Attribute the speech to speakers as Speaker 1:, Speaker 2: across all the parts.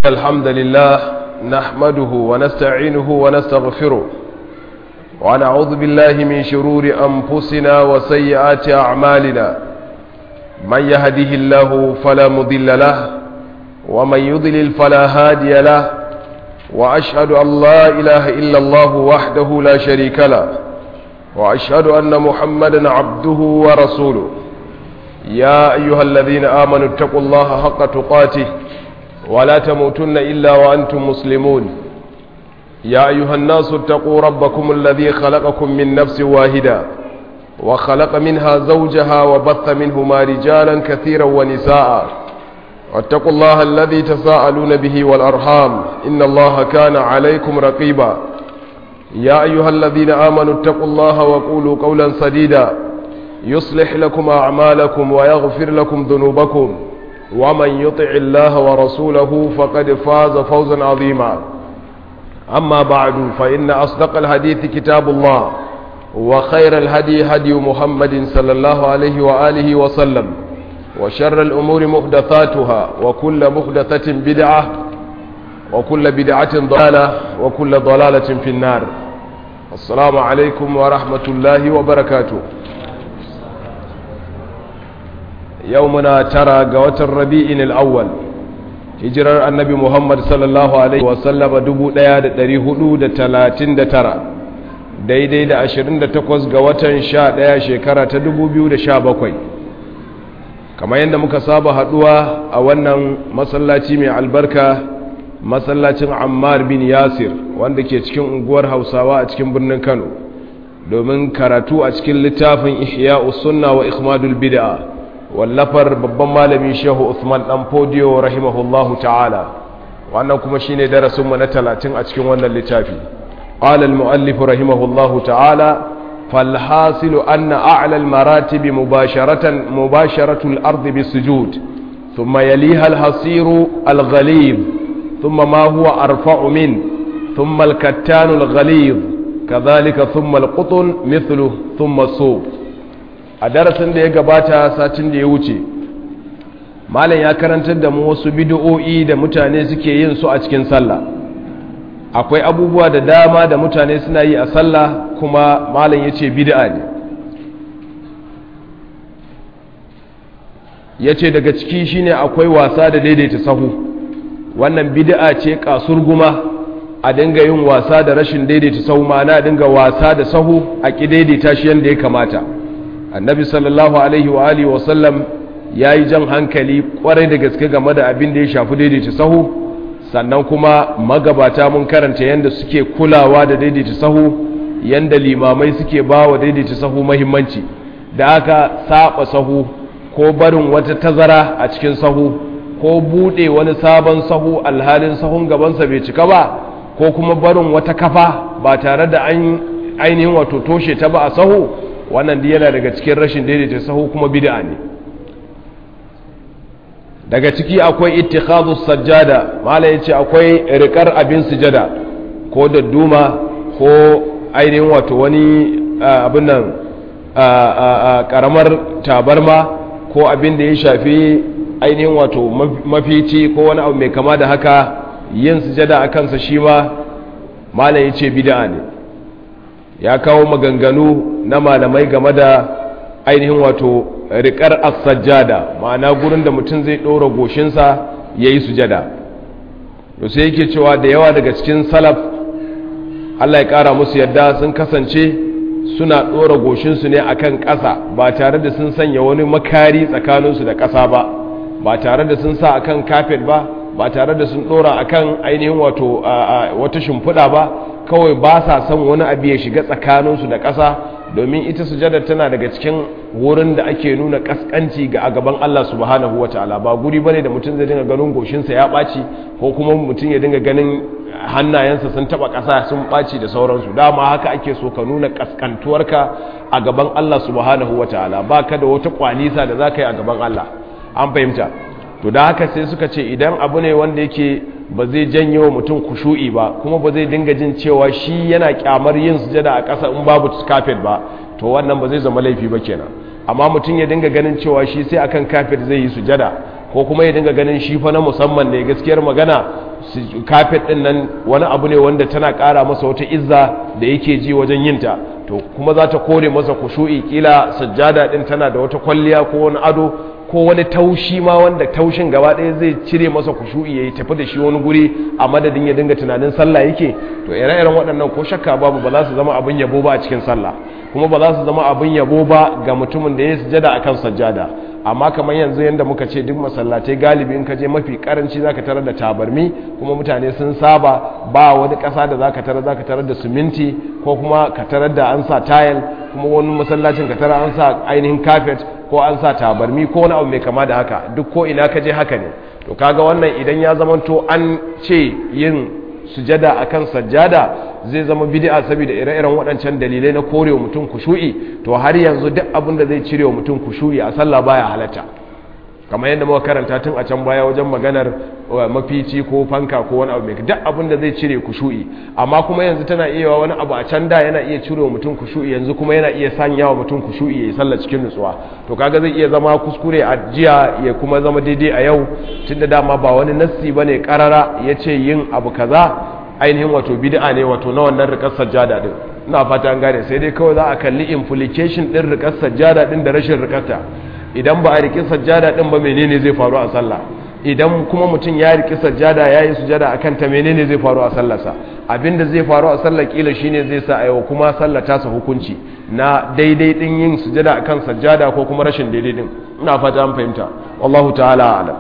Speaker 1: الحمد لله نحمده ونستعينه ونستغفره ونعوذ بالله من شرور أنفسنا وسيئات أعمالنا من يهده الله فلا مضل له ومن يضلل فلا هادي له وأشهد أن لا إله إلا الله وحده لا شريك له وأشهد أن محمدا عبده ورسوله يا أيها الذين آمنوا اتقوا الله حق تقاته ولا تموتن إلا وأنتم مسلمون يا أيها الناس اتقوا ربكم الذي خلقكم من نفس واحدة وخلق منها زوجها وبث منهما رجالا كثيرا ونساء واتقوا الله الذي تساءلون به والأرحام إن الله كان عليكم رقيبا يا أيها الذين آمنوا اتقوا الله وقولوا قولا سديدا يصلح لكم أعمالكم ويغفر لكم ذنوبكم ومن يطع الله ورسوله فقد فاز فوزا عظيما أما بعد فإن أصدق الحديث كتاب الله وخير الهدي هدي محمد صلى الله عليه وآله وسلم وشر الأمور محدثاتها وكل محدثة بدعة وكل بدعة ضلالة وكل ضلالة في النار السلام عليكم ورحمة الله وبركاته يومنا ترى قوة الربيع الأول hijirar annabi muhammad sallallahu alaihi wasallama 1439 daidai da 28 ga watan 11 shekara ta 2017 kamar yadda muka saba haduwa a wannan masallaci mai albarka masallacin ammar bin yasir wanda ke cikin unguwar hausawa a cikin birnin kano domin karatu a cikin littafin ihya sunna wa ikhmadul bid'a wallafar babban malami shehu Usman dan Fodiyo rahimahullahu ta'ala wannan kuma shine darasinmu na 30 a cikin wannan littafi qala al-muallif rahimahullahu ta'ala فالحاصل أن أعلى المراتب مباشرة مباشرة الأرض بالسجود ثم يليها الحصير الغليظ ثم ما هو أرفع منه ثم الكتان الغليظ كذلك ثم القطن مثله ثم الصوف a darasin da ya gabata satin da ya wuce malam ya karantar da mu wasu bid'o'i da mutane suke yin su a cikin sallah akwai abubuwa da dama da mutane suna yi a sallah kuma malam ya ce bid'a ne ya ce daga ciki shine akwai wasa da daidaita sahu wannan bid'a ce kasurguma a dinga yin wasa da rashin daidaita sahu ma'ana a dinga wasa da sahu a ƙi daidaita shi yadda ya kamata annabi sallallahu alaihi wa alihi wasallam ya yi jan hankali kwarai da gaske game da abin da ya shafi daidaita sahu sannan kuma magabata mun karanta yadda suke kulawa da daidaita sahu yadda limamai suke ba wa daidaita sahu mahimmanci da aka saba sahu ko barin wata tazara a cikin sahu ko bude wani sabon sahu alhalin sahun gabansa bai cika ba ko kuma barin wata kafa ba tare da an ainihin wato toshe ta ba a sahu wannan da yana daga cikin rashin daidaita sahu kuma bid'a ne daga ciki akwai ittikhadhu sajjada mala yace akwai rikar abin sujada ko dadduma ko ainihin wato wani abin nan karamar tabarma ko abin da ya shafi ainihin wato mafici ko wani abu mai kama da haka yin sujada a kansa shi ma mala yace bid'a ne ya kawo maganganu na malamai game da ainihin wato riƙar as-sajjada ma'ana gurin da mutum zai ɗora goshinsa ya yi sujada to sai yake cewa da yawa daga cikin salaf Allah ya ƙara musu yadda sun kasance suna ɗora goshinsu ne akan ƙasa ba tare da sun sanya wani makari tsakaninsu da ƙasa ba ba tare da sun sa akan kafet ba ba tare da sun ɗora akan ainihin wato wata shimfiɗa ba kawai ba sa son wani abu ya shiga tsakaninsu da ƙasa domin ita sujadar tana daga cikin wurin da ake nuna ƙasƙanci ga a gaban Allah subhanahu wa ta'ala ba guri bane da mutum zai dinga ganin goshinsa ya ɓaci ko kuma mutum ya dinga ganin hannayensa sun taɓa ƙasa sun ɓaci da sauransu dama haka ake so ka nuna ƙasƙantuwarka a gaban Allah subhanahu wa ta'ala ba ka da wata ƙwalisa da za ka yi a gaban Allah an fahimta to da haka sai suka ce idan abu ne wanda yake ba zai janye wa mutum kushu'i ba kuma ba zai dinga jin cewa shi yana kyamar yin sujada a ƙasa in babu kafet ba to wannan ba zai zama laifi ba kenan amma mutum ya dinga ganin cewa shi sai akan kafet zai yi sujada ko kuma ya dinga ganin shi fa na musamman ne gaskiyar magana kafet din nan wani abu ne wanda tana ƙara masa wata izza da yake ji wajen yinta to kuma za ta kore masa kushu'i kila sajjada din tana da wata kwalliya ko wani ado ko wani taushi ma wanda taushin gaba ɗaya zai cire masa kushu'i ya yi tafi da shi wani guri a madadin ya dinga tunanin sallah yake to ire-iren waɗannan ko shakka babu ba za su zama abin yabo ba a cikin sallah kuma ba za su zama abin yabo ba ga mutumin da ya sujada akan sajjada amma kamar yanzu yadda muka ce duk masallatai galibi in ka je mafi karanci zaka tarar da tabarmi kuma mutane sun saba ba wani ƙasa da zaka tarar zaka tarar da siminti ko kuma ka tarar da an sa tayil kuma wani masallacin ka tarar an sa ainihin kafet ko an sa tabarmi ko wani abu mai kama da haka duk ko ina ka je haka ne to kaga wannan idan ya zamanto an ce yin sujada akan sajjada zai zama bid'a saboda ire-iren waɗancan dalilai na korewa mutum kushu'i to har yanzu duk abin da zai cire wa mutum kushu'i a sallah baya halatta kamar yadda muka karanta tun a can baya wajen maganar mafici ko fanka ko wani abu mai duk abin da zai cire kushu'i amma kuma yanzu tana iya wani abu a can da yana iya cire wa mutum kushu'i yanzu kuma yana iya sanya wa mutum kushu'i ya yi sallah cikin nutsuwa to kaga zai iya zama kuskure a jiya ya kuma zama daidai a yau tunda dama ba wani nassi bane karara ya ce yin abu kaza ainihin wato bid'a ne wato na wannan rikar sajjada din ina fata an gane sai dai kawai za a kalli implication din rikar sajjada din da rashin rikarta idan ba a riki sajjada din ba menene zai faru a sallah idan kuma mutum ya riki sajjada ya yi sujada akan ta menene zai faru a sallarsa abinda zai faru a sallar kila shine zai sa aiwa kuma sallar tasa hukunci na daidai din yin sujada akan sajjada ko kuma rashin daidai din ina fata an fahimta wallahu ta'ala alam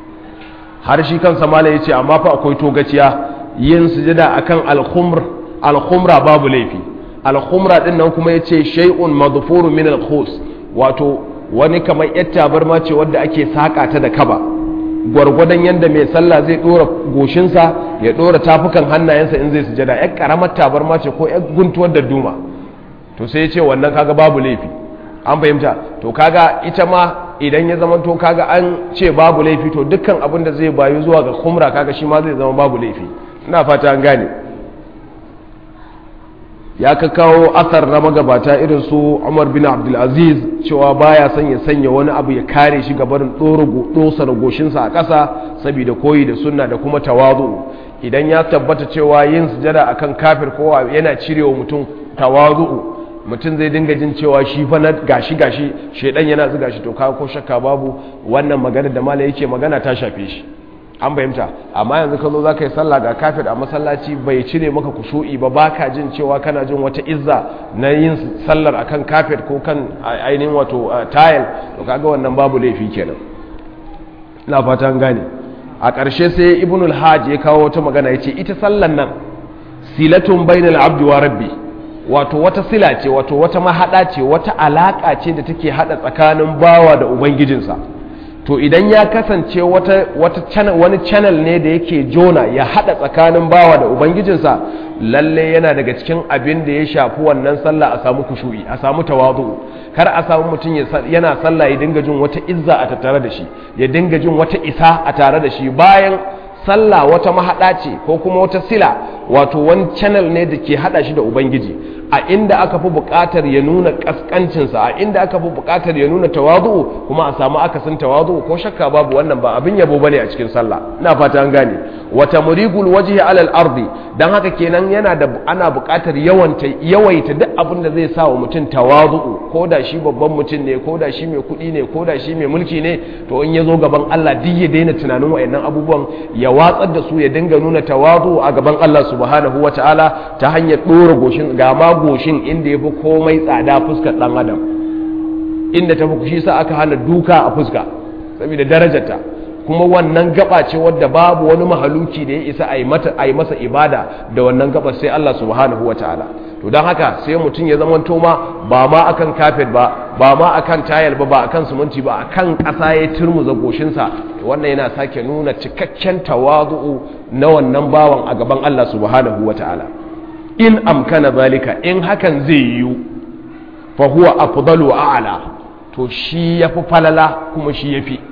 Speaker 1: har shi kansa malai yace amma fa akwai togaciya yin sujada akan al-khumr al-khumra babu laifi al-khumra din nan kuma yace shay'un madfurun min al-khus wato wani kamar yar tabarma ce wadda ake saka ta da kaba gwargwadon yadda mai sallah zai dora goshinsa ya dora tafukan hannayensa in zai sujada yar karamar tabarma ce ko yar guntuwar da duma to sai ya ce wannan kaga babu laifi an fahimta to kaga ita ma idan ya zama to kaga an ce babu laifi to dukkan abin da zai bayu zuwa ga kumra kaga shi ma zai zama babu laifi ina fata an gane ya ka kawo asar na magabata irin su umar bin abdulaziz cewa baya son ya sanya wani abu ya kare shi gabarin dosar goshinsa a ƙasa saboda koyi da sunna da kuma tawazu idan ya tabbata cewa yin sujada akan kafir kowa yana cirewa mutum tawazu mutum zai dinga jin cewa shi fa na gashi gashi shedan yana zuga shi to kaga ko shakka babu wannan magana da mala yake magana ta shafe shi an fahimta amma yanzu ka zo za ka yi sallah ga kafir a masallaci bai cire maka kushu'i ba ba ka jin cewa kana jin wata izza na yin sallar akan kafir ko kan ainihin wato tayil to kaga wannan babu laifi kenan ina fata an gane a ƙarshe sai ibn al-hajj ya kawo wata magana yace ita sallan nan silatun bainal abdi wa rabbi wato wata sila ce wato wata mahada ce wata alaka ce da take hada tsakanin bawa da ubangijinsa to idan ya kasance wata, wata channel, wani channel ne da yake jona ya hada tsakanin bawa da ubangijinsa lalle yana daga cikin abin da ya shafi wannan sallah a samu kushu'i a samu tawazu kar a samu mutum yana sallah ya dinga jin wata izza a tattare da shi ya dinga jin wata isa a tare da shi bayan sallah wata mahada ce ko kuma wata sila wato wani channel ne da ke hada shi da ubangiji a inda aka fi buƙatar ya nuna ƙasƙancinsa a inda aka fi buƙatar ya nuna tawazu kuma a samu akasin tawazu ko shakka babu wannan ba abin yabo bane a cikin sallah ina fata an gane wata murigul wajhi alal ardi dan haka kenan yana da ana buƙatar yawanta yawaita duk abin da zai sa wa mutum tawazu ko da shi babban mutum ne ko da shi mai kuɗi ne ko da shi mai mulki ne to in ya zo gaban Allah duk ya daina tunanin wayannan abubuwan ya watsar da su ya dinga nuna tawazu a gaban Allah subhanahu wataala ta hanyar ɗora goshin ga ma goshin inda ya fi komai tsada fuskar ɗan adam inda ta fi shi sa aka hana duka a fuska saboda darajarta kuma wannan gaba ce wadda babu wani mahaluki da ya isa a yi masa ibada da wannan gaba sai Allah subhanahu wa ta'ala to don haka sai mutum ya zama toma ba ma akan kafet ba ba ma akan tayal ba ba akan suminti ba akan ƙasa ya turmuza goshinsa wannan yana sake nuna cikakken tawazu'u na wannan bawan a gaban Allah subhanahu wa ta'ala in amkana zalika in hakan zai yiwu fa huwa afdalu a'la to shi yafi falala kuma shi yafi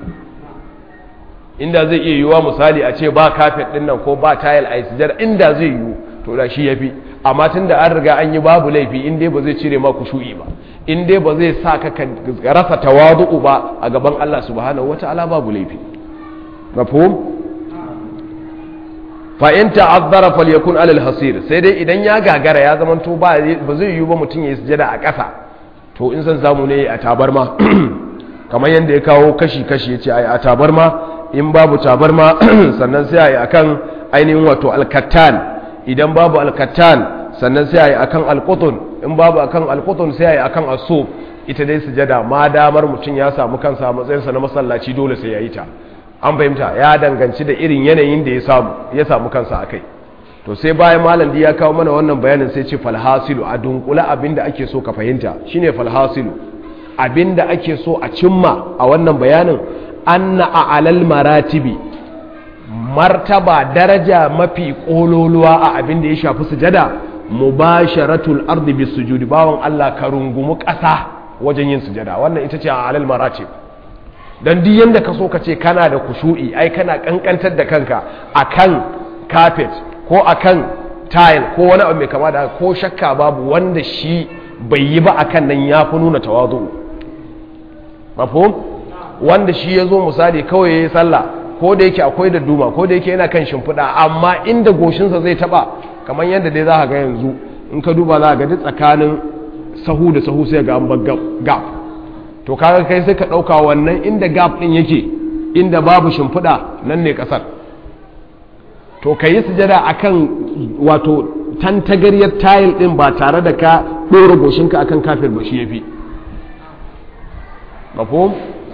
Speaker 1: inda zai iya yiwuwa misali a ce ba kafet din nan ko ba tile a sujada inda zai yiwu to da shi yafi amma tunda an riga an yi babu laifi in dai ba zai cire ma kushu'i ba in dai ba zai sa ka rasa tawadu'u ba a gaban Allah subhanahu wataala babu laifi mafhum fa in ta'azzara falyakun alal hasir sai dai idan ya gagara ya zama to ba ba zai yiwu ba mutum ya sujada a ƙasa to in san samu ne a tabarma kamar yadda ya kawo kashi kashi yace ai a tabarma in babu tabarma sannan sai ai akan ainihin wato alkattan idan babu alkattan sannan sai ai akan alqutun in babu akan alqutun sai ai akan asub ita dai sujada ma damar mutum ya samu kansa a matsayinsa na masallaci dole sai ya yi ta an fahimta ya danganci da irin yanayin da ya samu ya samu kansa a kai to sai bayan malam ya kawo mana wannan bayanin sai ce falhasilu a dunkula abinda ake so ka fahimta shine falhasilu abinda ake so a cimma a wannan bayanin anna a alal maratibi martaba daraja mafi kololuwa a abinda ya shafi sujada mubasharatul ardi bis sujudi bawon Allah ka rungumi ƙasa wajen yin sujada wannan ita ce a alal maratib don duk yadda ka so ka ce kana da kushu'i ai kana kankantar da kanka akan carpet ko akan tile ko wani abu mai kama da ko shakka babu wanda shi bai yi ba akan nan ya fi nuna tawazu mafhum wanda shi ya zo misali kawai ya yi sallah ko da yake akwai da duma ko da yake yana kan shimfiɗa amma inda goshinsa zai taɓa kamar yadda dai za ka ga yanzu in ka duba za ka ga duk tsakanin sahu da sahu sai ga an bar gap to kaga kai sai ka ɗauka wannan inda gap ɗin yake inda babu shimfiɗa nan ne ƙasar to ka yi sujada a kan wato tantagaryar tayil ɗin ba tare da ka ɗora goshinka a kan kafir ba shi ya fi mafhum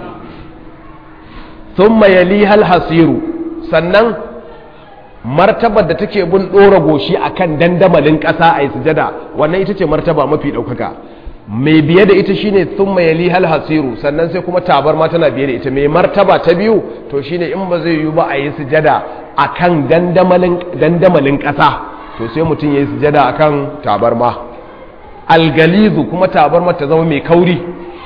Speaker 1: sun mayali hal hasiru sannan martabar da take bin ɗora goshi a kan dandamalin ƙasa a yi sujada wannan ita ce martaba mafi ɗaukaka mai biye da ita shine thumma yali hal hasiru sannan sai kuma tabar ma tana biye da ita mai martaba ta biyu to shine in ba zai yi ba a yi sujada akan dandamalin dandamalin ƙasa to sai mutum ya yi sujada akan tabarma algalizu kuma tabarma ta zama mai kauri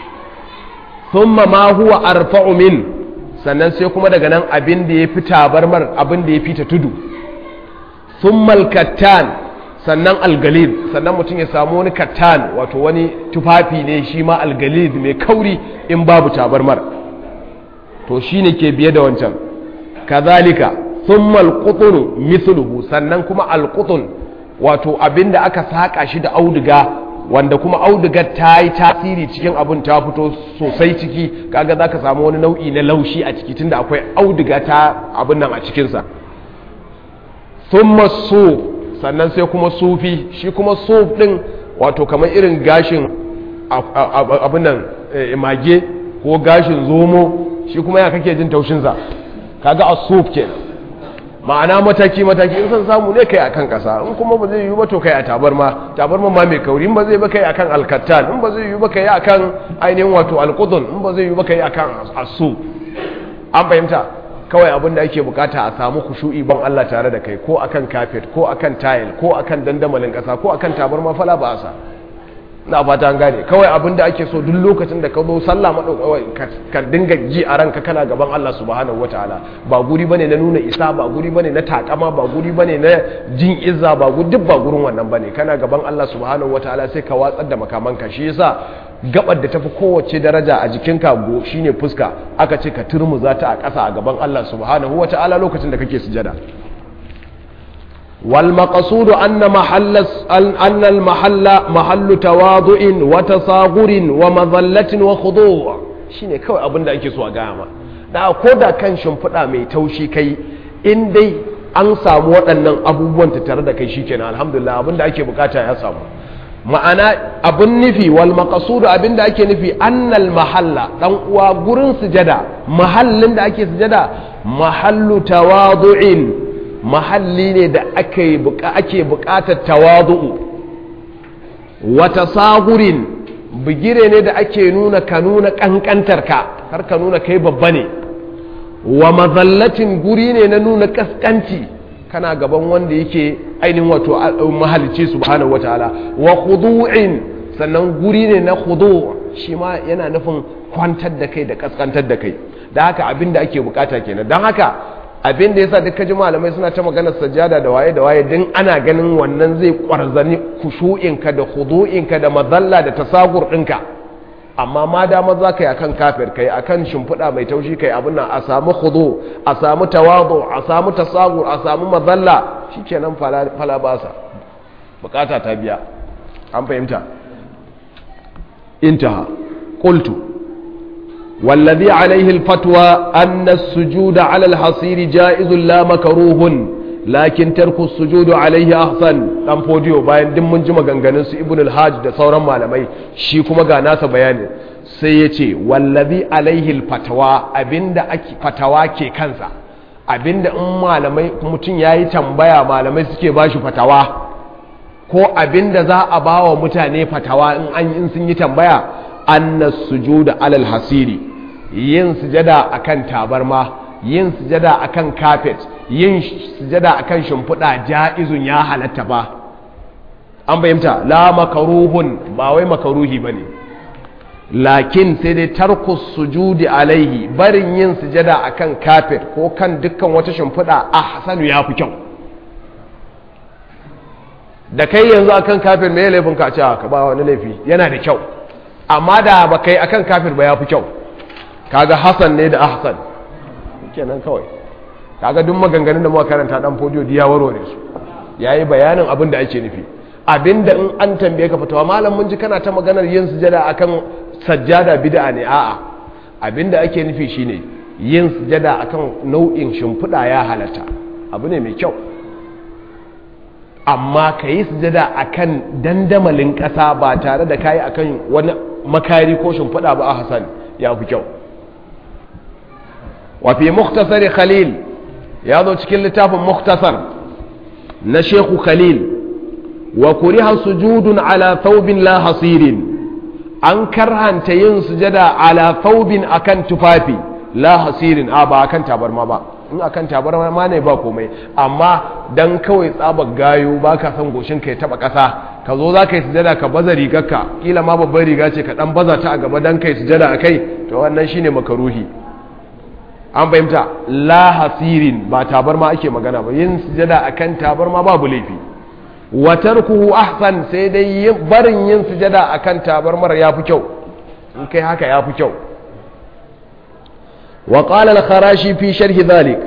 Speaker 1: thumma ma huwa arfa'u min sannan sai kuma daga nan abin da ya fi tabarmar abin da ya fi ta tudu thumma alkattan sannan algalid sannan mutum ya samu wani kattan wato wani tufafi ne shi ma algalid mai kauri in babu tabarmar to shi ne ke biye da wancan kazalika thumma alqutun mithluhu sannan kuma alqutun wato abinda aka saka shi da auduga wanda kuma auduga ta yi tasiri cikin abin ta fito sosai ciki kaga zaka samu wani nau'i na laushi a ciki tunda akwai auduga ta abin nan a cikinsa thumma su sannan sai kuma sufi shi kuma suf din wato kamar irin gashin abin nan mage ko gashin zomo shi kuma ya kake jin taushinsa kaga a suf ke ma'ana mataki mataki in san samu ne kai akan kasa in kuma ba zai yi ba to kai a tabarma tabarma ma mai kauri in ba zai ba kai akan alkattan in ba zai yi ba kai akan ainihin wato alqudun in ba zai yi ba kai akan asu an fahimta kawai abin da ake bukata a samu kushu'i ban Allah tare da kai ko akan kafet ko akan tile ko akan dandamalin kasa ko akan tabarma fala ba sa na fata an gane kawai abin da ake so duk lokacin da ka zo sallah ka dinga ji a ranka kana gaban Allah subhanahu wataala ba guri bane na nuna isa ba guri bane na takama ba guri bane na jin izza ba guri duk ba gurin wannan bane kana gaban Allah subhanahu wataala sai ka watsar da makamanka shi yasa gabar da tafi kowace daraja a jikinka go shine fuska aka ce ka turmuza ta a ƙasa a gaban Allah subhanahu wataala lokacin da kake sujada والمقصود أن محل أن المحل محل تواضع وتصاغر ومظلة وخضوع shine kawai abin da ake so a gaya ma da ko da kan shimfiɗa mai taushi kai in dai an samu waɗannan abubuwan tare da kai shikenan alhamdulillah abin da ake bukata ya samu ma'ana abin nufi wal maqsud abin da ake nufi annal mahalla dan uwa gurin sujada mahallin da ake sujada mahallu tawadu'in mahalli ne da ake bukatar tawadu'u wata sagurin bigire ne da ake nuna ka nuna kankantar ka har ka nuna kai babba ne wa mazallatin guri ne na nuna kaskanci kana gaban wanda yake ainihin wato mahalicci subhanahu wataala wa khudu'in sannan guri ne na khudu' shi ma yana nufin kwantar da kai da kaskantar da kai da haka abin da ake bukata kenan don haka abin da yasa duka ji malamai suna ta maganar sajada da waye da waye din ana ganin wannan zai kwarzani kushu'inka da khudu'inka da mazalla da tasagur ɗinka amma ma dama za ka yi akan kafir kai akan shimfiɗa mai taushi kai abin nan a samu khudu a samu tawadu a samu tasagur a samu mazalla shikenan fala basa bukata ta biya an fahimta intaha qultu والذي عليه الفتوى أن السجود على الحصير جائز لا مكروه لكن ترك السجود عليه أحسن dan fodiyo bayan din mun ji maganganun su ibn al-hajj da sauran malamai shi kuma ga nasa bayani sai ya ce wallazi alaihi al-fatwa abinda ake fatawa ke kansa abinda in malamai mutum yayi tambaya malamai suke bashi fatawa ko abinda za a bawa mutane fatawa in an in sun yi tambaya anna sujuda alal hasiri yin sujada akan tabarma yin sujada akan carpet yin sujada akan shimfiɗa ja'izun ya halatta ba an bayyanta la makaruhun ba wai makaruhi bane lakin sai dai tarku sujudi alaihi barin yin sujada akan carpet ko kan dukkan wata shimfiɗa ahsanu ya fi kyau da kai yanzu akan carpet me laifin ka ce ka ba wani laifi yana da kyau amma da ba kai akan kafir ba ya fi kyau kaga hasan ne da ahsan kenan kawai kaga duk maganganun da muka karanta dan fodiyo diya warware su yayi bayanin abin da ake nufi abinda in an tambaye ka fatawa malam mun ji kana ta maganar yin sujada akan sajjada bid'a ne a'a abinda ake nufi shine yin sujada akan nau'in shimfiɗa ya halatta abu ne mai kyau amma ka yi sujada akan dandamalin ƙasa ba tare da kayi akan wani makari ko shimfiɗa ba a hasan ya fi kyau wafi muktasar khalil ya zo cikin littafin muktasar na sheku khalil wa kuriha sujudun ala thawbin la hasirin an karhanta yin sujada ala thawbin akan tufafi la hasirin a ba akan tabarma ba in akan tabarma ma ne ba komai amma dan kawai tsabar gayo ba ka san goshin ka ya taba kasa ka zo za ka yi sujada ka baza rigarka kila ma babban riga ce ka dan baza ta a gaba dan kai sujada a kai to wannan shine makaruhi an fahimta la hasirin ba tabarma ake magana ba yin sujada akan tabarma babu laifi wa tarkuhu ahsan sai dai barin yin sujada akan tabarmar yafi kyau in kai haka yafi kyau وقال الخراشي في شرح ذلك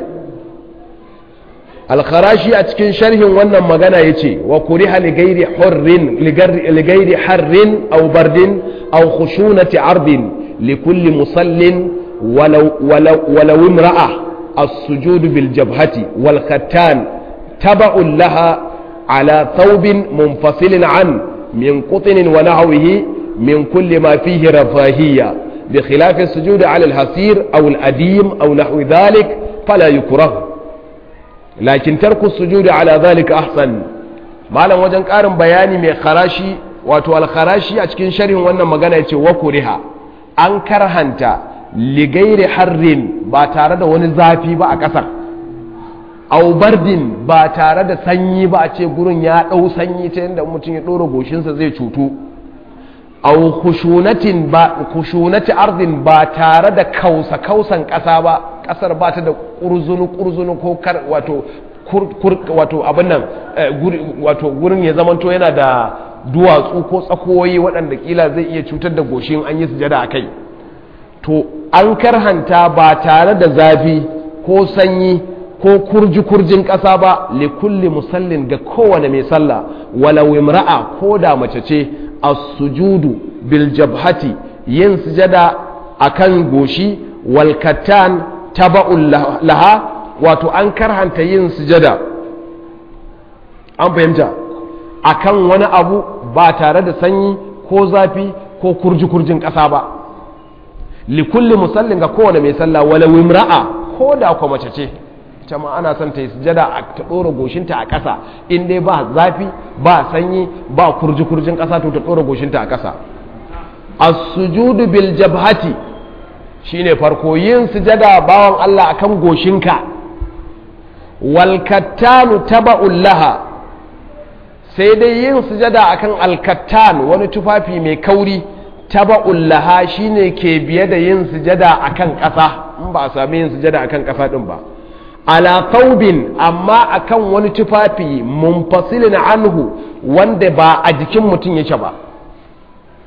Speaker 1: الخراشي أتكن شرح وانا مغانا يتي وكره لغير حر لغير حر أو برد أو خشونة عرض لكل مصل ولو, ولو, ولو امرأة السجود بالجبهة والختان تبع لها على ثوب منفصل عن من قطن ونحوه من كل ما فيه رفاهية بخلاف السجود على الحصير أو الأديم أو نحو ذلك فلا يكره لكن ترك السجود على ذلك أحسن ما لم وجن قارن بياني من خراشي wato alkharashi a cikin sharhin wannan magana yace wa kuriha an karhanta ligairi harrin ba tare da wani zafi ba a ƙasar au bardin ba tare da sanyi ba a ce gurin ya ɗau sanyi ta yadda mutum ya ɗora goshinsa zai cutu au khushunatin ba khushunati ardin ba tare da kausa kausan ƙasa ba ƙasar ba ta da ƙurzunu ƙurzunu ko kar wato wato abin nan wato gurin ya zamanto yana da duwatsu ko tsakoyi waɗanda kila zai iya cutar da goshin an yi sujada a kai to an karhanta ba tare da zafi ko sanyi ko kurji-kurjin ƙasa ba likulli musallin ga kowane mai sallah walau imra'a ko da mace ce as-sujudu bil jabhati yin sujada akan goshi wal kattan taba'un laha wato an karhanta yin sujada an fahimta akan wani abu ba tare da sanyi ko zafi ko kurji-kurjin ƙasa ba likulli musallin ga kowane mai sallah wala wimra'a ko da kwa mace ce ita ma ana son ta yi sujada a ta ɗora goshinta a ƙasa in dai ba zafi ba sanyi ba kurji-kurjin ƙasa to ta ɗora goshinta a ƙasa as-sujudu bil jabhati shine farko yin sujada bawan Allah akan goshinka wal kattanu taba'un laha sai dai yin sujada akan alkattan wani tufafi mai kauri taba'un laha shine ke biye da yin sujada akan ƙasa in ba a sami yin sujada akan ƙasa din ba ala thawbin amma akan wani tufafi munfasilin anhu wanda ba a jikin mutum yake ba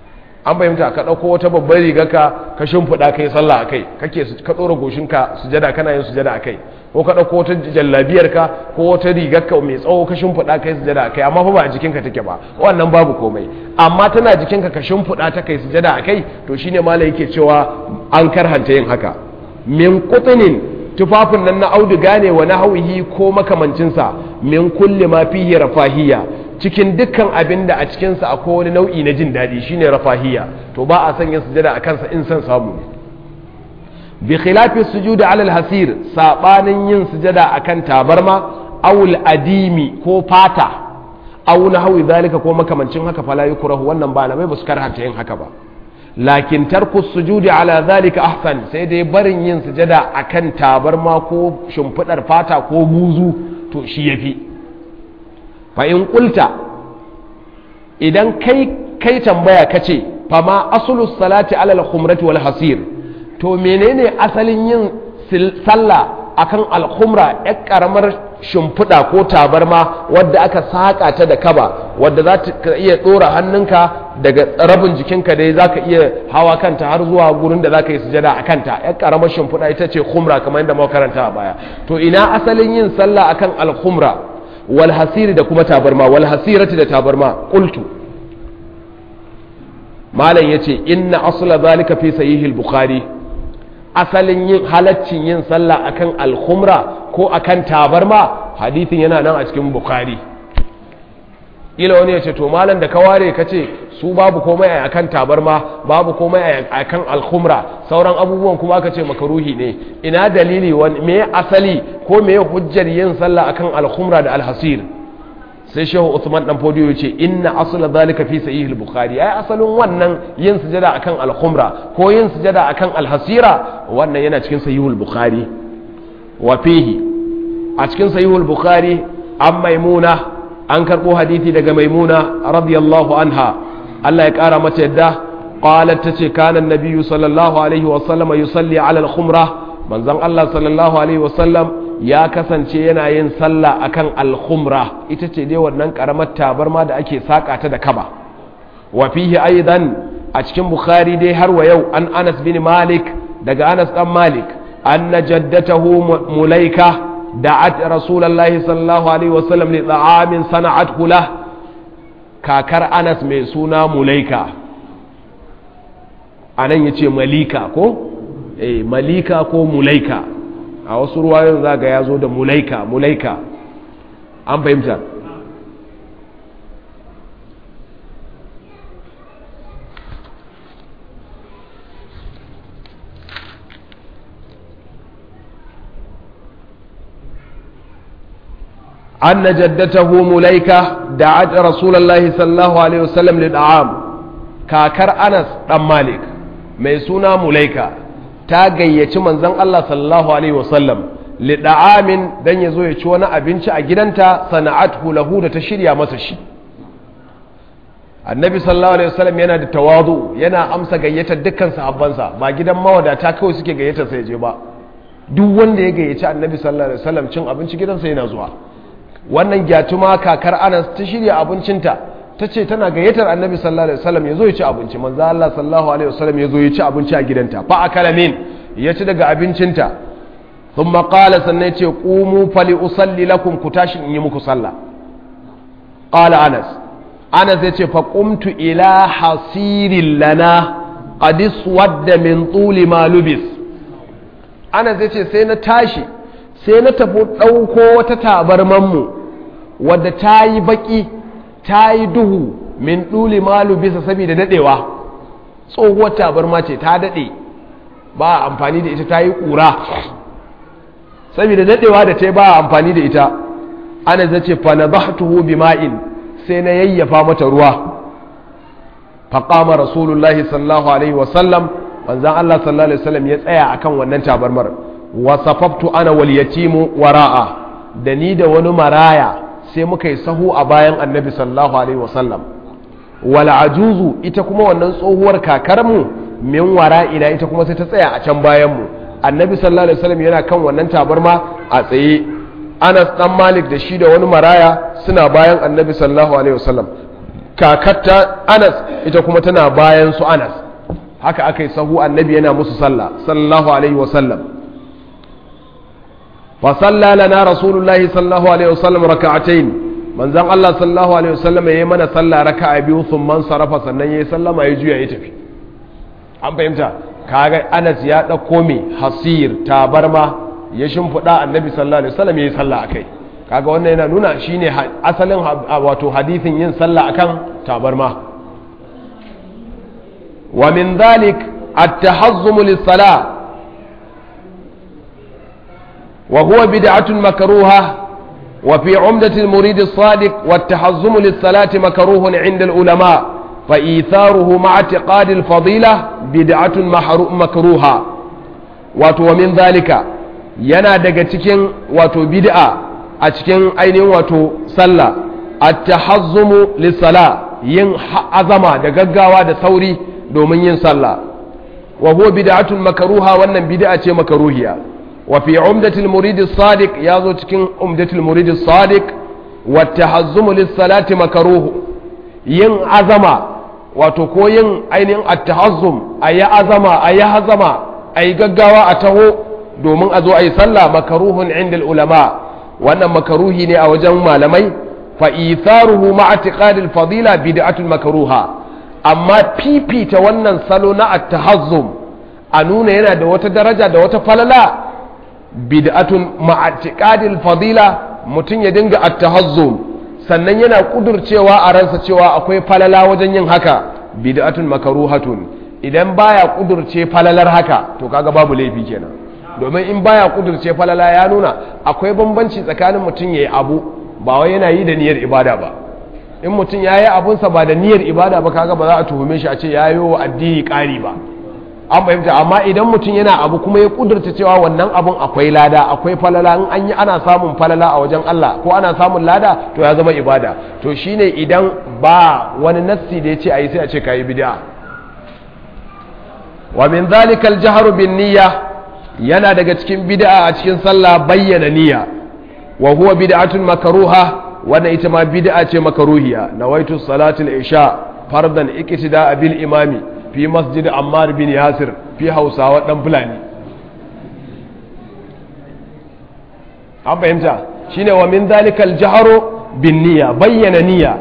Speaker 1: an fahimta ka ɗauko wata babbar riga ka ka shimfiɗa kai sallah a kai kake ka ɗora goshinka sujada kana yin sujada a kai ko ka ɗauko wata jallabiyar ka ko wata rigar ka mai tsawo ka shimfiɗa kai sujada a kai amma fa ba a jikinka take ba wannan babu komai amma tana jikinka ka shimfiɗa ta kai sujada a kai to shine malai yake cewa an karhanta yin haka min qutnin tufafin nan na auduga ne wa nahwihi ko makamancinsa min kulli ma fihi rafahiyya cikin dukkan abin da a cikinsa akwai wani nau'i na jin daɗi shine rafahiya to ba a sanya sujada a kansa in san samu ne bi khilafi sujuda alal hasir sabanin yin sujada akan tabarma awul adimi ko fata aw nahwi zalika ko makamancin haka fala yukrahu wannan ba na mai basu karhanta yin haka ba lakin tarku sujudi ala zalika ahsan sai dai barin yin sujada akan tabarma ko shimfidar fata ko buzu to shi yafi fa'in ƙulta idan kai kai tambaya ka ce fama asulus salati alal khumrati wal hasir to menene asalin yin sallah akan alkhumra ya karamar shimfiɗa ko tabarma wadda aka saƙa ta da kaba wadda za ta iya ɗora hannunka daga rabin jikinka dai za ka iya hawa kanta har zuwa gurin da za ka yi sujada a kanta ya karamar shimfiɗa ita ce khumra kamar yadda muka karanta a baya to ina asalin yin sallah akan alkhumra walhasiri da kuma tabarma walhasirati da tabarma qultu malam yace inna asla zalika fi sahih al-bukhari asalin yin halaccin yin sallah akan al-khumra ko akan tabarma hadithin yana nan a cikin bukhari ila wani yace to malam da ka ware kace su babu komai a akan tabarma babu komai a akan al-khumra sauran abubuwan kuma aka ce makaruhi ne ina dalili wani me asali ko me hujjar yin sallah akan al-khumra da al-hasir sai shehu Uthman dan fodiyo yace inna asla zalika fi sahih al-bukhari ai asalin wannan yin sujada akan al-khumra ko yin sujada akan al-hasira wannan yana cikin sahih al-bukhari wa fihi a cikin sahih al-bukhari an maimuna an karbo hadisi daga maimuna radiyallahu anha Allah ya kara mata yadda qalat tace kana an-nabiyyu sallallahu alaihi wa sallam yusalli ala al-khumra manzon Allah sallallahu alaihi wa sallam ya kasance yana yin sallah akan al-khumra ita ce dai wannan karamar tabarma da ake saka ta da kaba wa fihi aidan a cikin bukhari dai har wa yau an Anas bin Malik daga Anas dan Malik anna jaddatahu mulaika da'at rasulullahi sallallahu alaihi wasallam li ta'amin sana'at hula kakar Anas mai suna mulaika anan yace malika ko eh malika ko mulaika a wasu ruwayoyin za ga ya zo da mulaika mulaika an fahimta أن جدته مليكة دعت رسول الله صلى الله عليه وسلم للعام كاكر أنس دم مالك ميسونا مليكة ta gayyaci manzon Allah sallallahu alaihi wasallam lida'amin dan yazo ya ci wani abinci a gidanta sana'athu lahu da ta shirya masa shi annabi sallallahu alaihi wasallam yana da tawadu yana amsa gayyatar dukkan sahabbansa ba gidan mawadata kawai suke gayyatar sa je ba duk wanda ya gayyaci annabi sallallahu alaihi wasallam cin abinci gidansa yana zuwa wannan gyatuma kakar Anas ta shirya abincinta ta ce tana gayyatar annabi sallallahu alaihi wasallam ya zo ya ci abinci manzo Allah sallallahu alaihi wasallam ya zo ya ci abinci a gidanta fa akala min ya ci daga abincinta thumma qala sannan ya ce qumu fali usalli lakum ku tashi in yi muku sallah qala anas anas ya ce fa qumtu ila hasirin lana qad iswadda min tuli ma lubis anas ya ce sai na tashi sai na tafi ɗauko wata tabarman mu wadda ta yi baki ta yi duhu min ɗuli malu bisa saboda daɗewa tsohuwar tabarma ce ta daɗe ba amfani da ita ta yi ƙura saboda daɗewa da ta ba amfani da ita ana zace fa na bahtuhu bima'in sai na yayyafa mata ruwa faƙama rasulullahi sallallahu alaihi wasallam manzan Allah sallallahu alaihi wasallam ya tsaya akan wannan tabarmar wasafaftu ana wal yatimu wara'a da ni da wani maraya sai muka yi sahu a bayan annabi sallallahu alaihi wasallam wal ajuzu ita kuma wannan tsohuwar kakarmu min wara'ina ita kuma sai ta tsaya a can bayan mu annabi sallallahu alaihi wasallam yana kan wannan tabarma a tsaye Anas dan Malik da shi da wani maraya suna bayan annabi sallallahu alaihi wasallam kakatta anas ita kuma tana bayan su anas haka aka yi sahu annabi yana musu sallah sallallahu alaihi wasallam fa salla lana rasulullahi sallallahu alaihi wasallam raka'atayn manzon Allah sallallahu alaihi wasallam yayi mana sallah raka'a biyu thumma sarafa sannan yayi sallama ya juya ya tafi an fahimta kaga Anas ya dauko me hasir tabarma ya shimfida annabi sallallahu alaihi wasallam yayi sallah akai kaga wannan yana nuna shine asalin wato hadithin yin sallah akan tabarma wa min dhalik at-tahazzum lis-salah wa huwa bid'atun makruha wa fi 'umdati al-murid as-sadiq wat-tahazzum lis-salati makruhun 'inda al-ulama fa itharuhu ma'a i'tiqad al-fadila bid'atun makruha wato wa min dhalika yana daga cikin wato bid'a a cikin ainihin wato sallah at-tahazzumu lis-sala yin azama da gaggawa da sauri domin yin sallah wa huwa bid'atun makruha wannan bid'a ce makruhiya wa fi umdatil murid as-sadiq yazo cikin umdatil murid as-sadiq wa at-tahazzumu lis-salati makruh yin azama wato ko yin ainihin at-tahazzum ayi azama ayi hazama ayi gaggawa a taho domin a zo ayi sallah makruhun inda ulama wannan makaruhi ne a wajen malamai fa itharuhu ma'a i'tiqadil fadila bid'atun makruha amma fifita wannan salo na at-tahazzum a nuna yana da wata daraja da wata falala bid'atun ma'a i'tiqadil fadila mutum ya dinga at-tahazzum sannan yana kudurcewa a ransa cewa akwai falala wajen yin haka bid'atun makruhatun idan baya kudurce falalar haka to kaga babu laifi kenan domin in baya kudurce falala ya nuna akwai bambanci tsakanin mutum ya yi abu ba wai yana yi da niyyar ibada ba in mutum ya yi abunsa ba da niyyar ibada ba kaga ba za a tuhume shi a ce ya yi wa addini ƙari ba an fahimta amma idan mutum yana abu kuma ya kudurta cewa wannan abun akwai lada akwai falala in an yi ana samun falala a wajen Allah ko ana samun lada to ya zama ibada to shine idan ba wani nassi da ya ce a yi sai a ce ka yi bid'a wa min zalika al bin niyya yana daga cikin bid'a a cikin sallah bayyana niyya wa huwa bid'atun makruha wannan ita ma bid'a ce makruhiya nawaitu salatul isha fardan iqtida bil imami fi masjid ammar bin yasir fi hausawa dan fulani an fahimta shine wa min zalikal jahru bin niyya bayyana niyya